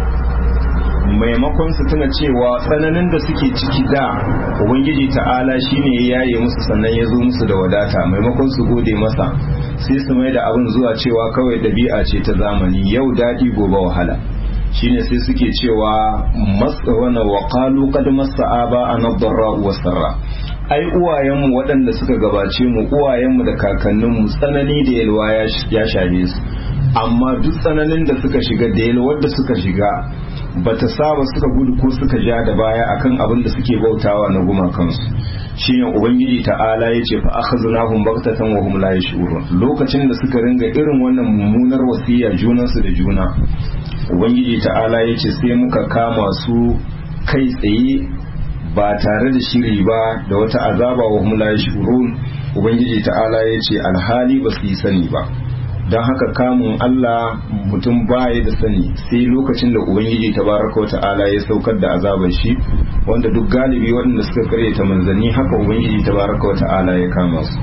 maimakon su tuna cewa tsananin da suke ciki da ubangiji ta'ala shine ya yaye musu sannan ya zo musu da wadata maimakon su gode masa sai su mai da abin zuwa cewa kawai ɗabi'a ce ta zamani yau daɗi gobe wahala shine sai suke cewa masa wana wa qalu qad massa aba anadra wa sarra ai uwayenmu waɗanda suka gabace mu uwayenmu da kakanninmu tsanani da yalwa ya shafe su amma duk tsananin da suka shiga da yalwar da suka shiga bata saba suka gudu ko suka ja da baya akan abin da suke bautawa na gumakansu shine ubangiji ta'ala ya ce fa akhadnahum baghtatan wa hum la yash'urun lokacin da suka ringa irin wannan mummunar wasiya junansu da juna ubangiji ta'ala ya ce sai muka kama su kai tsaye ba tare da shiri ba da wata azaba wa hum la yash'urun ubangiji ta'ala ya ce alhali ba su yi sani ba don haka kamun Allah mutum baya da sani sai lokacin da Ubangiji tabaraka ta'ala ya saukar da azabar shi wanda duk galibi waɗanda suka karyata manzanni haka Ubangiji tabaraka ta'ala ya kama su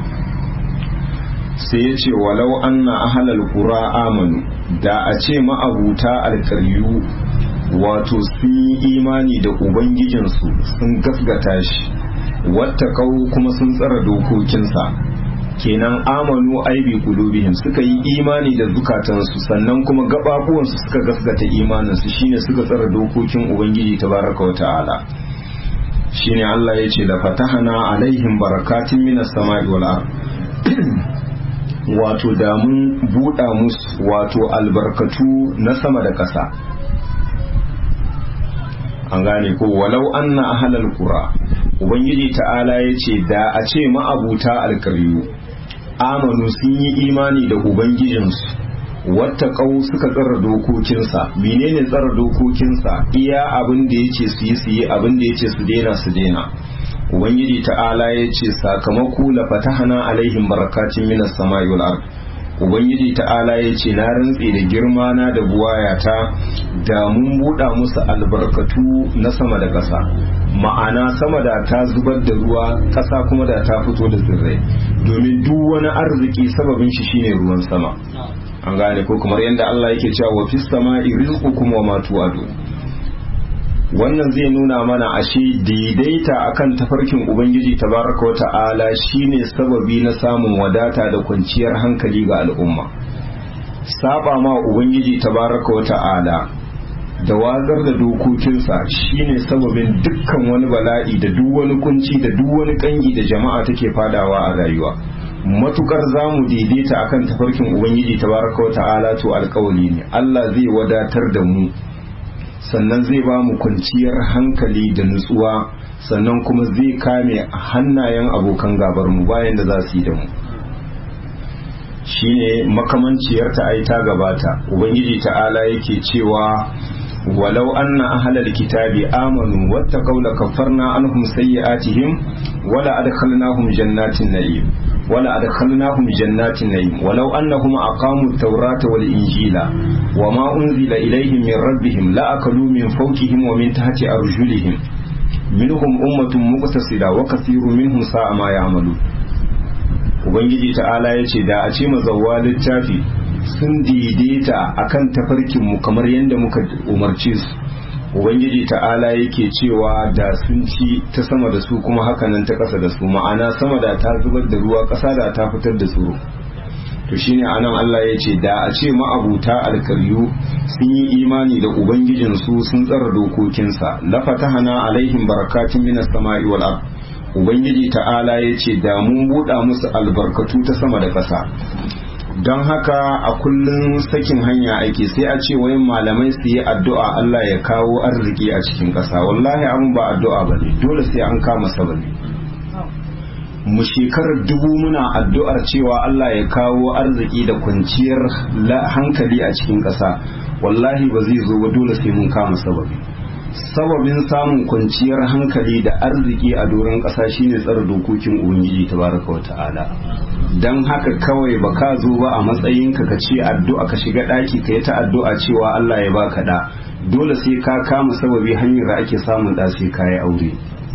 sai ya ce walau anna ahlal qura amanu da a ce ma'abuta alkaryu wato sun yi imani da ubangijinsu sun gasgata shi wata kuma sun tsara dokokinsa kenan amanu aibi qulubihim suka yi imani da zukatansu sannan kuma gababuwansu suka gasgata imaninsu shine suka tsara dokokin ubangiji tabaraka wa ta'ala shine Allah ya ce la fatahana alaihim barakatin minas sama'i wal ard wato da mun buɗa musu wato albarkatu na sama da ƙasa an gane ko walau anna ahlal qura ubangiji ta'ala ya ce da a ce ma'abuta alkaryu amanu sun yi imani da ubangijinsu wata kau suka tsara dokokinsa menene tsara dokokinsa iya abin da ya ce su yi su yi abin da ya ce su daina su daina ubangiji ta'ala ya ce sakamako la fatahana alaihim barakatin minas samai wal ard ubangiji ta'ala ya ce na rantse da girma na da buwayata da mun buɗa musu albarkatu na sama da ƙasa ma'ana sama da ta zubar da ruwa ƙasa kuma da ta fito da tsirrai domin duk wani arziki sababin shi shine ruwan sama an gane ko kamar yadda Allah yake cewa wa fis sama'i rizqukum wa ma tu'adu wannan zai nuna mana ashe daidaita akan tafarkin ubangiji tabaraka wa ta'ala shine sababi na samun wadata da kwanciyar hankali ga al'umma saba ma ubangiji tabaraka wa ta'ala da wazar da dokokinsa shine sababin dukkan wani bala'i da duk wani kunci da duk wani kangi da jama'a take fadawa a rayuwa matukar zamu daidaita akan tafarkin ubangiji tabaraka wa ta'ala to alkawali ne Allah zai wadatar da mu sannan zai ba mu kwanciyar hankali da nutsuwa sannan kuma zai kame hannayen abokan gabar mu bayan da za su yi da mu shine makamanciyar ta ai ta gabata ubangiji ta'ala yake cewa walau anna ahlal kitabi amanu wattaqaw lakaffarna anhum sayyi'atihim wala adkhalnahum jannatin na'im wala adkhalnahum jannatin na'im walau annahum aqamu at-taurata wal injila wama unzila ilayhim min rabbihim la akalu min fawqihim wa min tahti arjulihim minhum ummatun muqtasida wa kathirun minhum sa'a ma ya'malu ubangiji ta'ala yace da a ce mazawwa littafi sun daidaita akan tafarkin mu kamar yadda muka umarce su ubangiji ta'ala yake cewa da sun ci ta sama da su kuma hakanan ta ƙasa da su ma'ana sama da ta zubar da ruwa ƙasa da ta fitar da tsoro to shine anan Allah ya ce da a ce ma'abuta alkaryu sun yi imani da ubangijinsu sun tsara dokokinsa lafatahana alaihim barakatun minas sama'i wal ard ubangiji ta'ala ya ce da mun buɗa musu albarkatu ta sama da ƙasa don haka a kullum sakin hanya ake sai a ce wayan malamai su yi addu'a Allah ya kawo arziki a cikin ƙasa wallahi abin ba addu'a ba ne dole sai an kama sabani mu shekarar dubu muna addu'ar cewa Allah ya kawo arziki da kwanciyar hankali a cikin ƙasa wallahi ba zai zo ba dole sai mun kama sababi sababin samun kwanciyar hankali da arziki a doron ƙasa shine tsara dokokin ubangiji tabaraka wa ta'ala don haka kawai ba ka zo ba a matsayinka ka ce addu'a ka shiga ɗaki ka yi ta addu'a cewa Allah ya baka da dole sai ka kama sababi hanyar da ake samun ɗa sai ka yi aure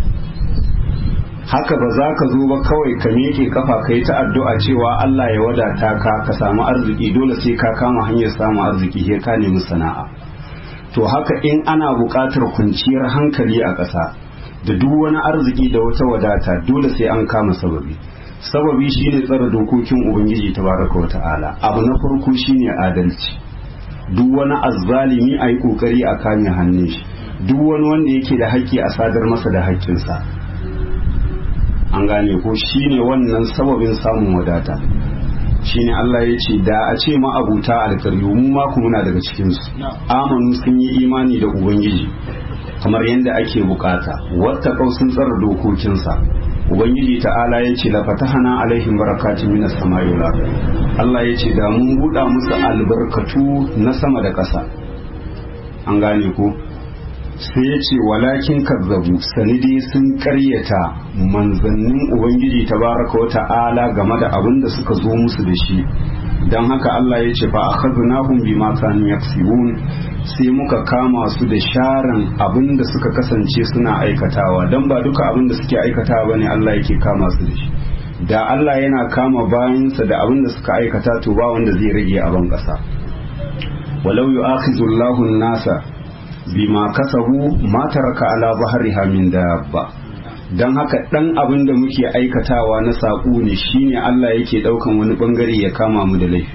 haka ba za ka zo ba kawai ka miƙe kafa ka yi ta addu'a cewa Allah ya wadata ka ka samu arziki dole sai ka kama hanyar samun arziki sai ka nemi sana'a to haka in ana buƙatar kwanciyar hankali a ƙasa da duk wani arziki da wata wadata dole sai an kama sababi sababi shine tsara dokokin ubangiji tabaraka wa ta'ala abu na farko shine adalci duk wani azzalimi a yi kokari a kame hannun shi duk wani wanda yake da haƙƙi a sadar masa da haƙƙinsa an gane ko shine wannan sababin samun wadata shine Allah ya ce da a ce ma'abuta alkaryu mu ma muna daga cikinsu amanu sun yi imani da ubangiji kamar yadda ake bukata wata sun tsara dokokinsa ubangiji ta'ala ya ce lafatahana alaihim barakatun minas sama'i wal Allah ya ce da mun buɗa musu albarkatu na sama da ƙasa an gane ko sai ya ce walakin kazzabu sanidi sun karyata manzannin ubangiji tabaraka wa ta'ala game da abin da suka zo musu da shi don haka Allah ya ce fa akhadnahum bima kanu yaksibun sai muka kama su da sharan abin da suka kasance suna aikatawa don ba duka abin da suke aikatawa bane Allah yake kama su da shi da Allah yana kama bayansa da abin da suka aikata to ba wanda zai rage a ban kasa walau yu'akhizullahu an-nasa bima kasabu ma taraka ala bahriha min dabba dan haka dan abin da muke aikatawa na saƙo ne shine Allah yake daukan wani bangare ya kama mu da laifi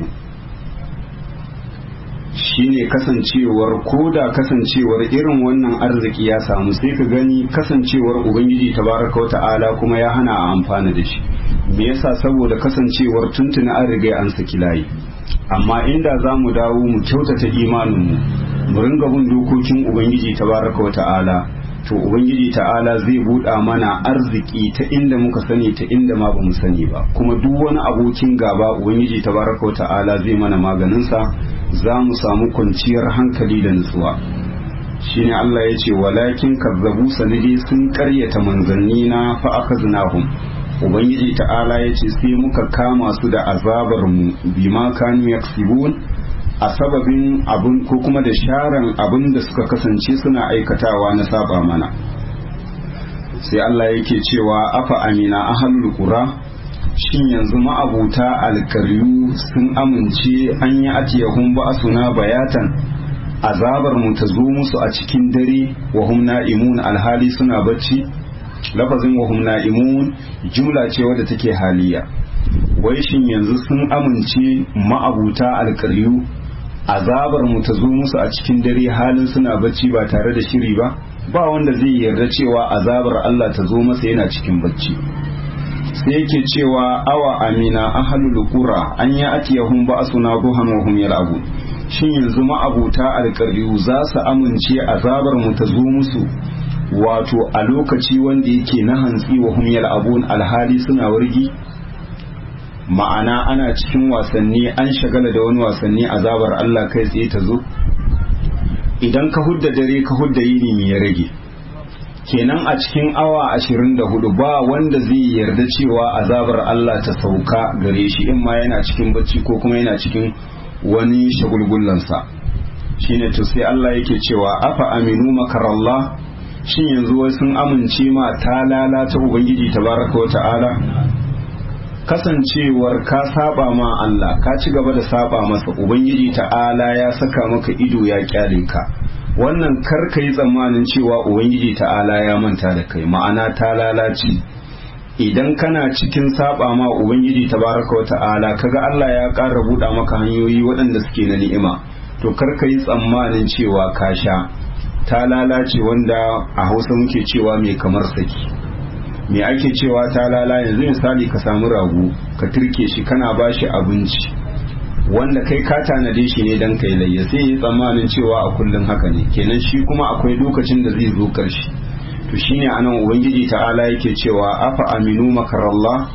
shine kasancewar koda kasancewar irin wannan arziki ya samu sai ka gani kasancewar ubangiji tabaraka wa ta'ala kuma ya hana a amfana da shi me yasa saboda kasancewar tuntuna an riga an saki layi amma inda za mu dawo mu kyautata imaninmu mu ringa bin dokokin ubangiji tabaraka wa ta'ala to ubangiji ta'ala zai buɗa mana arziki ta inda muka sani ta inda ma bamu sani ba kuma duk wani abokin gaba ubangiji tabaraka wa ta'ala zai mana maganinsa za mu samu kwanciyar hankali da nutsuwa shine Allah ya ce walakin kazzabu sanidi sun karyata manzanni na fa akaznahum ubangiji ta'ala ya ce sai muka kama su da azabar mu bima kanu yaksibun a sababin abin ko kuma da sharan abin da suka kasance suna aikatawa na saba mana sai Allah yake cewa afa amina ahlul qura shin yanzu ma'abuta alkaryu sun amince an yi atiyahun ba suna bayatan azabar mu ta zo musu a cikin dare wa hum na'imun alhali suna bacci lafazin wa hum na'imun jumla ce wadda take haliya wai shin yanzu sun amince ma'abuta alkaryu azabar mu ta zo musu a cikin dare halin suna bacci ba tare da shiri ba ba wanda zai yarda cewa azabar Allah ta zo masa yana cikin bacci sai yake cewa awa amina ahlul qura an ya atiyahum ba'suna duhan wa hum yal'abun shin yanzu ma'abuta alƙaryu za su amince azabar mu ta zo musu wato a lokaci wanda yake na hantsi wa hum yal'abun alhali suna wargi ma'ana ana cikin wasanni an shagala da wani wasanni azabar Allah kai tsaye ta zo idan ka hudda dare ka hudda yini me ya rage kenan a cikin awa ashirin da hudu ba wanda zai yarda cewa azabar Allah ta sauka gare shi in ma yana cikin bacci ko kuma yana cikin wani shagulgullansa shine to sai Allah yake cewa afa aminu makarallah shin yanzu wai sun amince ma ta lalata ubangiji tabaraka wa ta'ala kasancewar ka saba ma Allah ka ci gaba da saba masa ubangiji ta'ala ya saka maka ido ya kyale ka wannan kar ka yi tsammanin cewa ubangiji ta'ala ya manta da kai ma'ana ta lalace idan kana cikin saba ma ubangiji tabaraka wa ta'ala kaga Allah ya ƙara buɗa maka hanyoyi waɗanda suke na ni'ima to kar ka yi tsammanin cewa ka sha ta lalace wanda a hausa muke cewa mai kamar saki me ake cewa ta lala yanzu misali ka samu rago ka turke shi kana ba shi abinci wanda kai ka tanade shi ne dan kai layya sai yi tsammanin cewa a kullum haka ne kenan shi kuma akwai lokacin da zai zo karshe to shine anan ubangiji ta'ala yake cewa afa aminu makarallah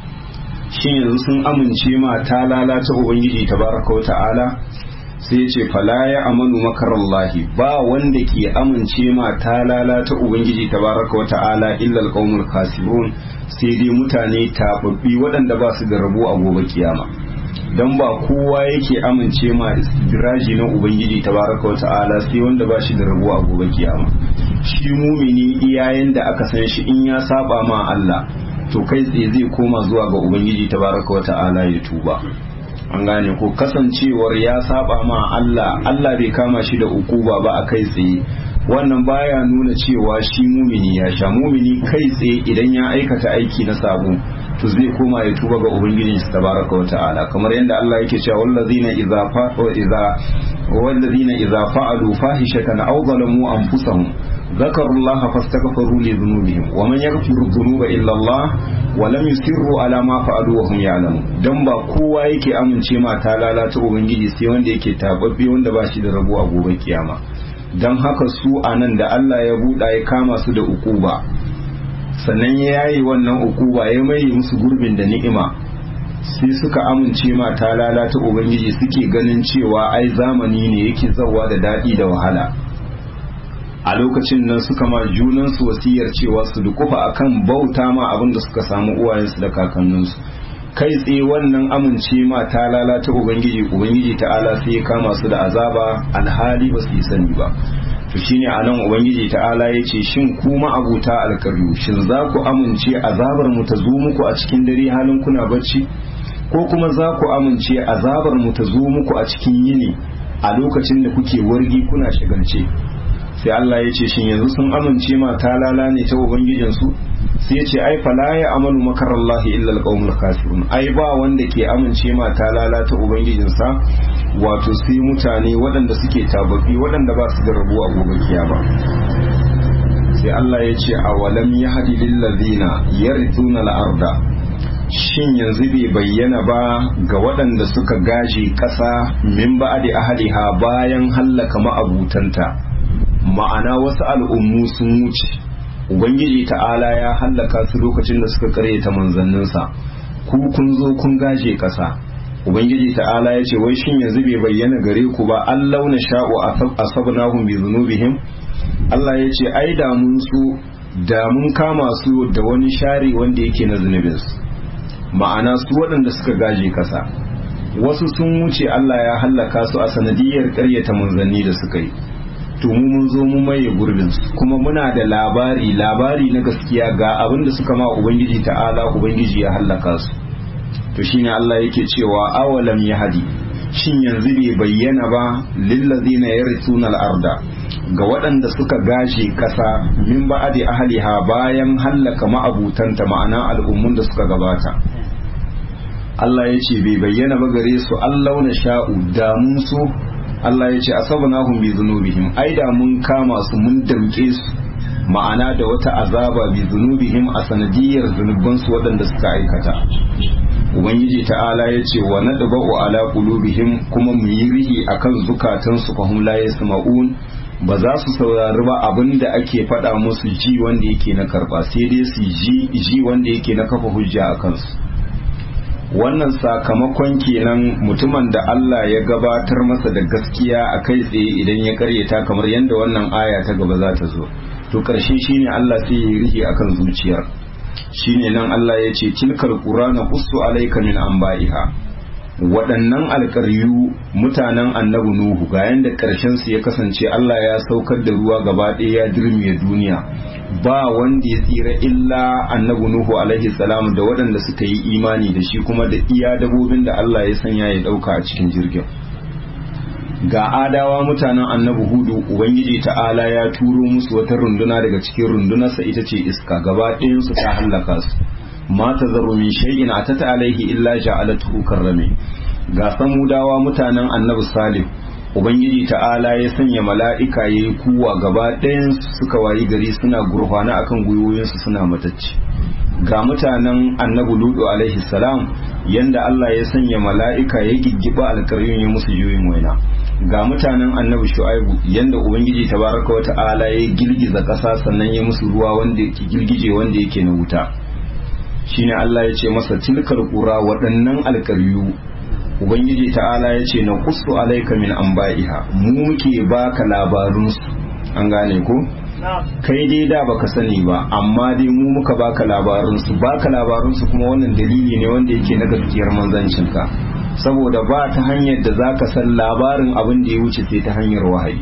shin yanzu sun amince ma ta lalata ubangiji tabaraka wa ta'ala sai ya ce fala ya amanu makarallahi ba wanda ke amince ma ta lalata ubangiji tabaraka wa ta'ala illa alqaumul khasirun sai dai mutane tababbi waɗanda ba su da rabo a gobe kiyama dan ba kowa yake amince ma istidraji na ubangiji tabaraka wa ta'ala sai wanda ba shi da rabo a gobe kiyama shi mumini iyayen da aka san shi in ya saba ma Allah to kai tsaye zai koma zuwa ga ubangiji tabaraka wa ta'ala ya tuba an gane ko kasancewar ya saba ma Allah Allah bai kama shi da ukuba ba a kai tsaye wannan baya nuna cewa shi mumini ya sha mumini kai tsaye idan ya aikata aiki na sabo to zai koma ya tuba ga ubangijin shi tabaraka wata'ala kamar yadda Allah yake cewa wallazina idza fa'u idza wallazina idza fa'alu fahishatan aw zalamu anfusahum ذكروا الله فاستغفروا لذنوبهم ومن يغفر الذنوب الا الله ولم يصروا على ما فعلوا وهم يعلمون dan ba kowa yake amince ma ta lalata ubangiji sai wanda yake tababbe wanda ba shi da rabo a gobe kiyama dan haka su anan da Allah ya buɗa ya kama su da ukuba sannan ya yayi wannan ukuba ya mai musu gurbin da ni'ima sai suka amince ma ta lalata ubangiji suke ganin cewa ai zamani ne yake zawa da daɗi da wahala a lokacin nan suka ma junansu wasiyar cewa su dukufa akan bauta ma abin da suka samu uwayensu da kakanninsu kai tsaye wannan amince ma ta lalata ubangiji ubangiji ta'ala sai ya kama su da azaba alhali ba su yi sani ba to shine anan ubangiji ta'ala ya ce shin kuma abuta alkaryu shin za ku amince azabar mu ta zo muku a cikin dare halin kuna bacci ko kuma za ku amince azabar mu ta zo muku a cikin yini a lokacin da kuke wargi kuna shagalce sai Allah ya ce shin yanzu sun amince ma ta lala ne ta ubangijinsu sai ya ce ai fala ya amalu makarallahi illa alqaumul kafirun ai ba wanda ke amince ma ta lala ta ubangijinsa wato sai mutane waɗanda suke tababbi waɗanda ba su da rabu a gobe kiyama sai Allah ya ce awalam yahdi lil ladina yarithuna al-arda shin yanzu bai bayyana ba ga waɗanda suka gaje ƙasa min ba'adi ahliha bayan hallaka ma'abutanta ma'ana wasu al'ummu sun wuce ubangiji ta'ala ya hallaka su lokacin da suka karyata manzanninsa ku kun zo kun gaje ƙasa ubangiji ta'ala ya ce wai shin yanzu bai bayyana gare ku ba an launa sha'u asabnahum bi zunubihim Allah ya ce ai da mun su da mun kama su da wani share wanda yake na zunubinsu ma'ana su waɗanda suka gaje ƙasa wasu sun wuce Allah ya hallaka su a sanadiyar ƙaryata manzanni da suka yi to mu mun zo mu maye gurbin su kuma muna da labari labari na gaskiya ga abin da suka ma ubangiji ta'ala ubangiji ya hallaka su to shine Allah yake cewa awalam yahdi shin yanzu bai bayyana ba lillazina yarithuna al-arda ga waɗanda suka gashe ƙasa min ba'adi ahliha bayan hallaka ma'abutanta ma'ana al'ummun da suka gabata Allah ya ce bai bayyana ba gare su Allah na sha'u da mun so Allah ya ce asabnahum bi zunubihim ai da mun kama su mun damke su ma'ana da wata azaba bi zunubihim a sanadiyar zunuban su waɗanda suka aikata ubangiji ta'ala ya ce wa nadba'u ala qulubihim kuma mu yi rihi akan zukatan su fahum la yasma'un ba za su saurari ba abin da ake faɗa musu ji wanda yake na karba sai dai su ji ji wanda yake na kafa hujja a kansu wannan sakamakon kenan mutumin da Allah ya gabatar masa da gaskiya a kai tsaye idan ya karyata kamar yadda wannan aya ta gaba za ta zo to to karshe shine Allah sai ya rihi akan zuciyar shine nan Allah ya ce tilkal qur'ana qussu alayka min anba'iha waɗannan alƙaryu mutanen annabi nuhu ga yanda ƙarshen su ya kasance Allah ya saukar da ruwa gaba ɗaya ya dirmiye duniya ba wanda ya tsira illa annabi nuhu alaihi salam da waɗanda suka yi imani da shi kuma da iya dabobin da Allah ya sanya ya ɗauka a cikin jirgin ga adawa mutanen annabi hudu ubangiji ta'ala ya turo musu wata runduna daga cikin rundunarsa ita ce iska gaba ɗayansu ta hallaka su ma ta zaru min shay'in atata alaihi illa ja'alatuhu karrame ga samudawa mutanen annabi salih ubangiji ta'ala ya sanya mala'ika yayi kuwa gaba ɗayan suka wayi gari suna gurfana akan gwiwoyinsu suna matacci ga mutanen annabi ludu alaihi salam yanda Allah ya sanya mala'ika ya giggiba alkaryun ya musu juyin waina ga mutanen annabi shu'aibu yanda ubangiji tabaraka wa ta'ala ya girgiza ƙasa sannan ya musu ruwa wanda yake girgije wanda yake na wuta shine Allah ya ce masa tilkal qura waɗannan alkaryu ubangiji ta'ala ya ce na qussu alayka min anba'iha mu muke baka labarun su an gane ko kai dai da baka sani ba amma dai mu muka baka labarun su baka labarun su kuma wannan dalili ne wanda yake na gaskiyar manzancin ka saboda ba ta hanyar da zaka san labarin abin da ya wuce sai ta hanyar wahayi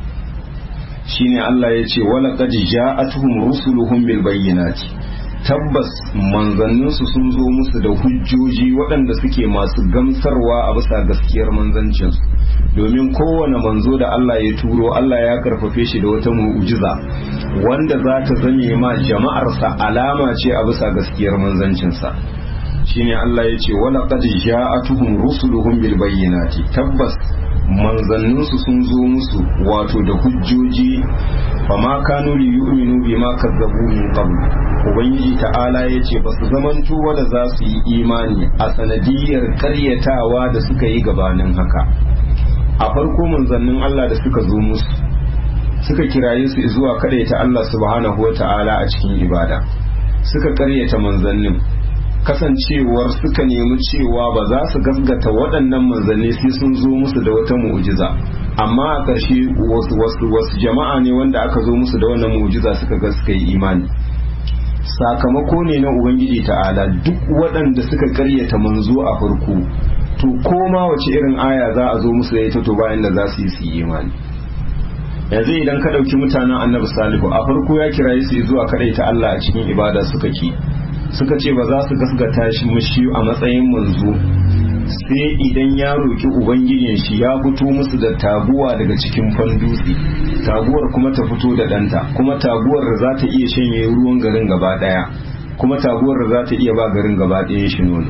shine Allah ya ce wala qad ja'atuhum rusuluhum bil bayyinati tabbas manzanninsu sun zo musu da hujjoji waɗanda suke masu gamsarwa a bisa gaskiyar manzancinsu domin kowane manzo da Allah ya turo Allah ya karfafe shi da wata mu'ujiza wanda za ta zame ma jama'arsa alama ce a bisa gaskiyar manzancinsa shine Allah ya ce wala qad ja'atuhum rusuluhum bil bayyinati tabbas manzanninsu sun zo musu wato da hujjoji fama kanu li yu'minu bima kazzabu min qabl ubangiji ta'ala ya ce ba su zamanto wanda za su yi imani a sanadiyar karyatawa da suka yi gabanin haka a farko manzannin Allah da suka zo musu suka kiraye su zuwa ta Allah subhanahu wa ta'ala a cikin ibada suka karyata manzannin kasancewar suka nemi cewa ba za su gasgata waɗannan manzanni sai sun zo musu da wata mu'jiza amma a ƙarshe wasu wasu wasu jama'a ne wanda aka zo musu da wannan mu'jiza suka ga suka yi imani sakamako ne na ubangiji ta'ala duk waɗanda suka karyata manzo a farko to koma wace irin aya za a zo musu da ita to bayan da za su yi su yi imani yanzu idan ka ɗauki mutanen annabi salihu a farko ya kiraye su zuwa kaɗaita Allah a cikin ibada suka ki suka ce ba za su gasgata shi mushi a matsayin manzo sai idan ya roki ubangijin shi ya fito musu da taguwa daga cikin fandutse taguwar kuma ta fito da ɗanta kuma taguwar da za ta iya shanye ruwan garin gaba ɗaya kuma taguwar da za ta iya ba garin gaba ɗaya shi nono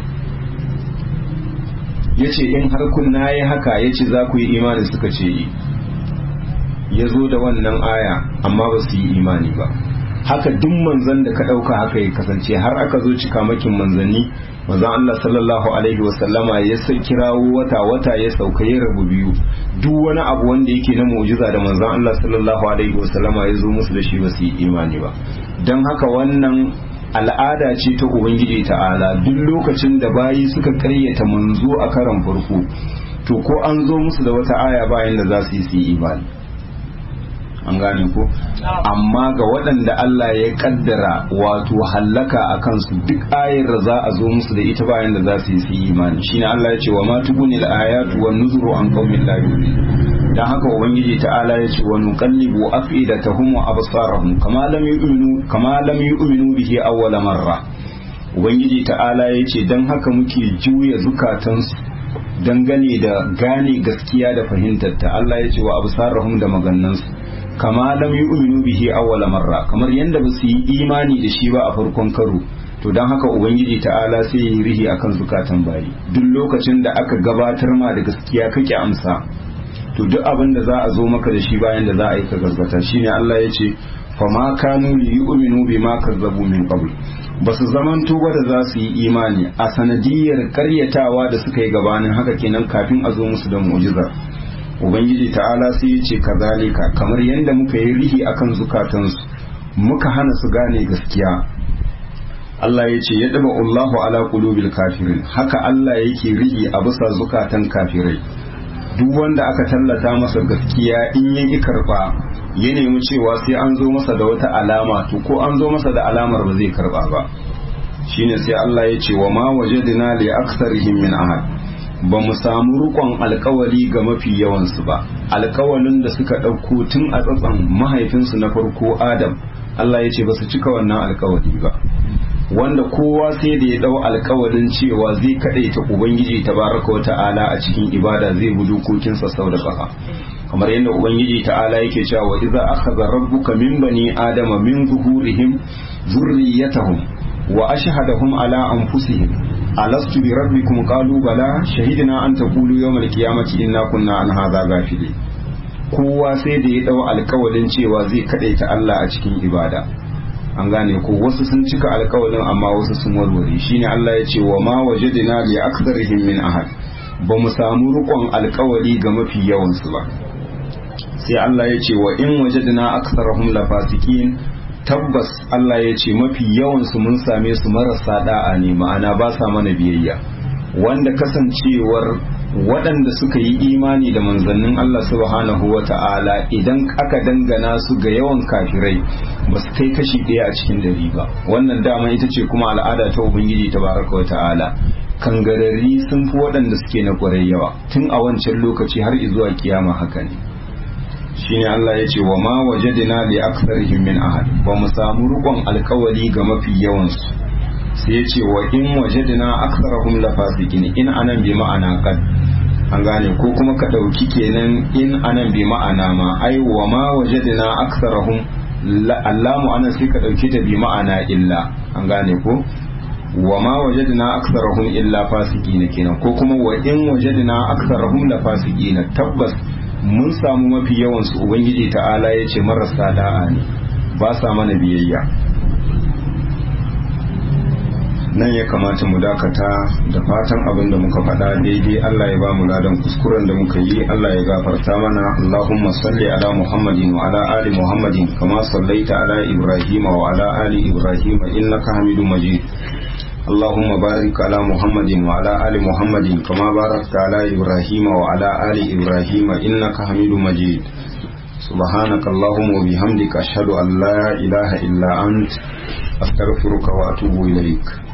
ya ce in har kun na yi haka ya ce za ku yi imani suka ce yi ya zo da wannan aya amma ba su yi imani ba haka duk manzan da ka ɗauka haka ya kasance har aka zo cika makin manzanni manzan Allah sallallahu alaihi wasallama ya sai kirawo wata wata ya sauka ya rabu biyu duk wani abu wanda yake na mu'jiza da manzan Allah sallallahu alaihi wasallama ya zo musu da shi ba su yi imani ba don haka wannan al'ada ce ta ubangiji ta'ala duk lokacin da bayi suka karyata manzo a karan farko to ko an zo musu da wata aya bayan da za su yi su yi imani an gane ko amma ga waɗanda Allah ya kaddara wato hallaka a kansu duk ayar da za a zo musu da ita bayan da za su yi su yi imani shine Allah ya ce wa ma tubuni al-ayatu wan nuzuru an qaumin la yu'minun dan haka ubangiji ta'ala ya ce wa nuqallibu afidatahum wa absarahum kama lam yu'minu kama lam yu'minu bihi awwala marra ubangiji ta'ala ya ce dan haka muke juya zukatansu dangane da gane gaskiya da fahimtar ta Allah ya ce wa absarahum da magannansu kama lam yu'minu bihi awwala marra kamar yanda ba su yi imani da shi ba a farkon karo to dan haka ubangiji ta'ala sai yi rihi akan zukatan bayi duk lokacin da aka gabatar ma da gaskiya kake amsa to duk abin da za a zo maka da shi bayan da za a yi ka gaskata shine Allah ya ce fa ma kanu li yu'minu bima kazzabu min qabl ba su zamanto ba da za su yi imani a sanadiyar karyatawa da suka yi gabanin haka kenan kafin a zo musu da mu'jizar ubangiji ta'ala sai ya ce kazalika kamar yadda muka yi rihi akan zukatansu muka hana su gane gaskiya Allah ya ce ya daba Allahu ala qulubil kafirin haka Allah yake rihi a bisa zukatan kafirai duk wanda aka tallata masa gaskiya in ya ki karba ya nemi cewa sai an zo masa da wata alama to ko an zo masa da alamar ba zai karba ba shine sai Allah ya ce wa ma wajadna li aktsarihim min ahad ba mu samu rukon alkawali ga mafi yawansu ba alkawalin da suka ɗauko tun a tsatsan mahaifinsu na farko adam Allah ya ce ba su cika wannan alkawali ba wanda kowa sai da ya dau alkawalin cewa zai kaɗai ta ubangiji tabaraka wata'ala a cikin ibada zai bi dokokinsa sau da ƙafa kamar yadda ubangiji ta'ala yake cewa wa idza akhadha rabbuka min bani adama min zuhurihim zurriyatahum wa ashhadahum ala anfusihim alastu bi rabbikum qalu bala shahidna an taqulu yawmal qiyamati inna kunna an hadha ghafilin kowa sai da ya dau alkawalin cewa zai kadaita Allah a cikin ibada an gane ko wasu sun cika alkawalin amma wasu sun warware shine Allah ya ce wa ma wajadna li aktharihim min ahad ba mu samu rukon alkawali ga mafi yawan su ba sai Allah ya ce wa in wajadna aktharahum lafasikin tabbas Allah ya ce mafi yawansu mun same su marasa da'a ne ma'ana ba sa mana biyayya wanda kasancewar waɗanda suka yi imani da manzannin Allah subhanahu wa ta'ala idan aka dangana su ga yawan kafirai ba su kai kashi ɗaya a cikin dari ba wannan dama ita ce kuma al'ada ta ubangiji ta baraka wa ta'ala kangararri sun fi waɗanda suke na ƙwarai yawa tun a wancan lokaci har zuwa kiyama haka ne shine Allah ya ce wa ma wajadna li aktharihim min ahad ba mu samu rukon alkawari ga mafi yawansu sai ya ce wa in wajadna aktharahum la fasiqin in anan bi ma'ana qad an gane ko kuma ka dauki kenan in anan bi ma'ana ma ai wa ma wajadna aktharahum allamu anan sai ka dauki ta bi ma'ana illa an gane ko wa ma wajadna aktharahum illa fasiqin kenan ko kuma wa in wajadna aktharahum la fasiqin tabbas mun samu mafi yawansu ubangiji ta'ala ya ce marasa da'a ne ba sa mana biyayya nan ya kamata mu dakata da fatan abin da muka faɗa daidai Allah ya ba mu ladan kuskuren da muka yi Allah ya gafarta mana Allahumma salli ala Muhammadin wa ala ali Muhammadin kama sallaita ala Ibrahim wa ala ali Ibrahim innaka Hamidum Majid اللهم بارك على محمد وعلى آل محمد كما باركت على إبراهيم وعلى آل إبراهيم إنك حميد مجيد سبحانك اللهم وبحمدك أشهد أن لا إله إلا أنت أستغفرك وأتوب إليك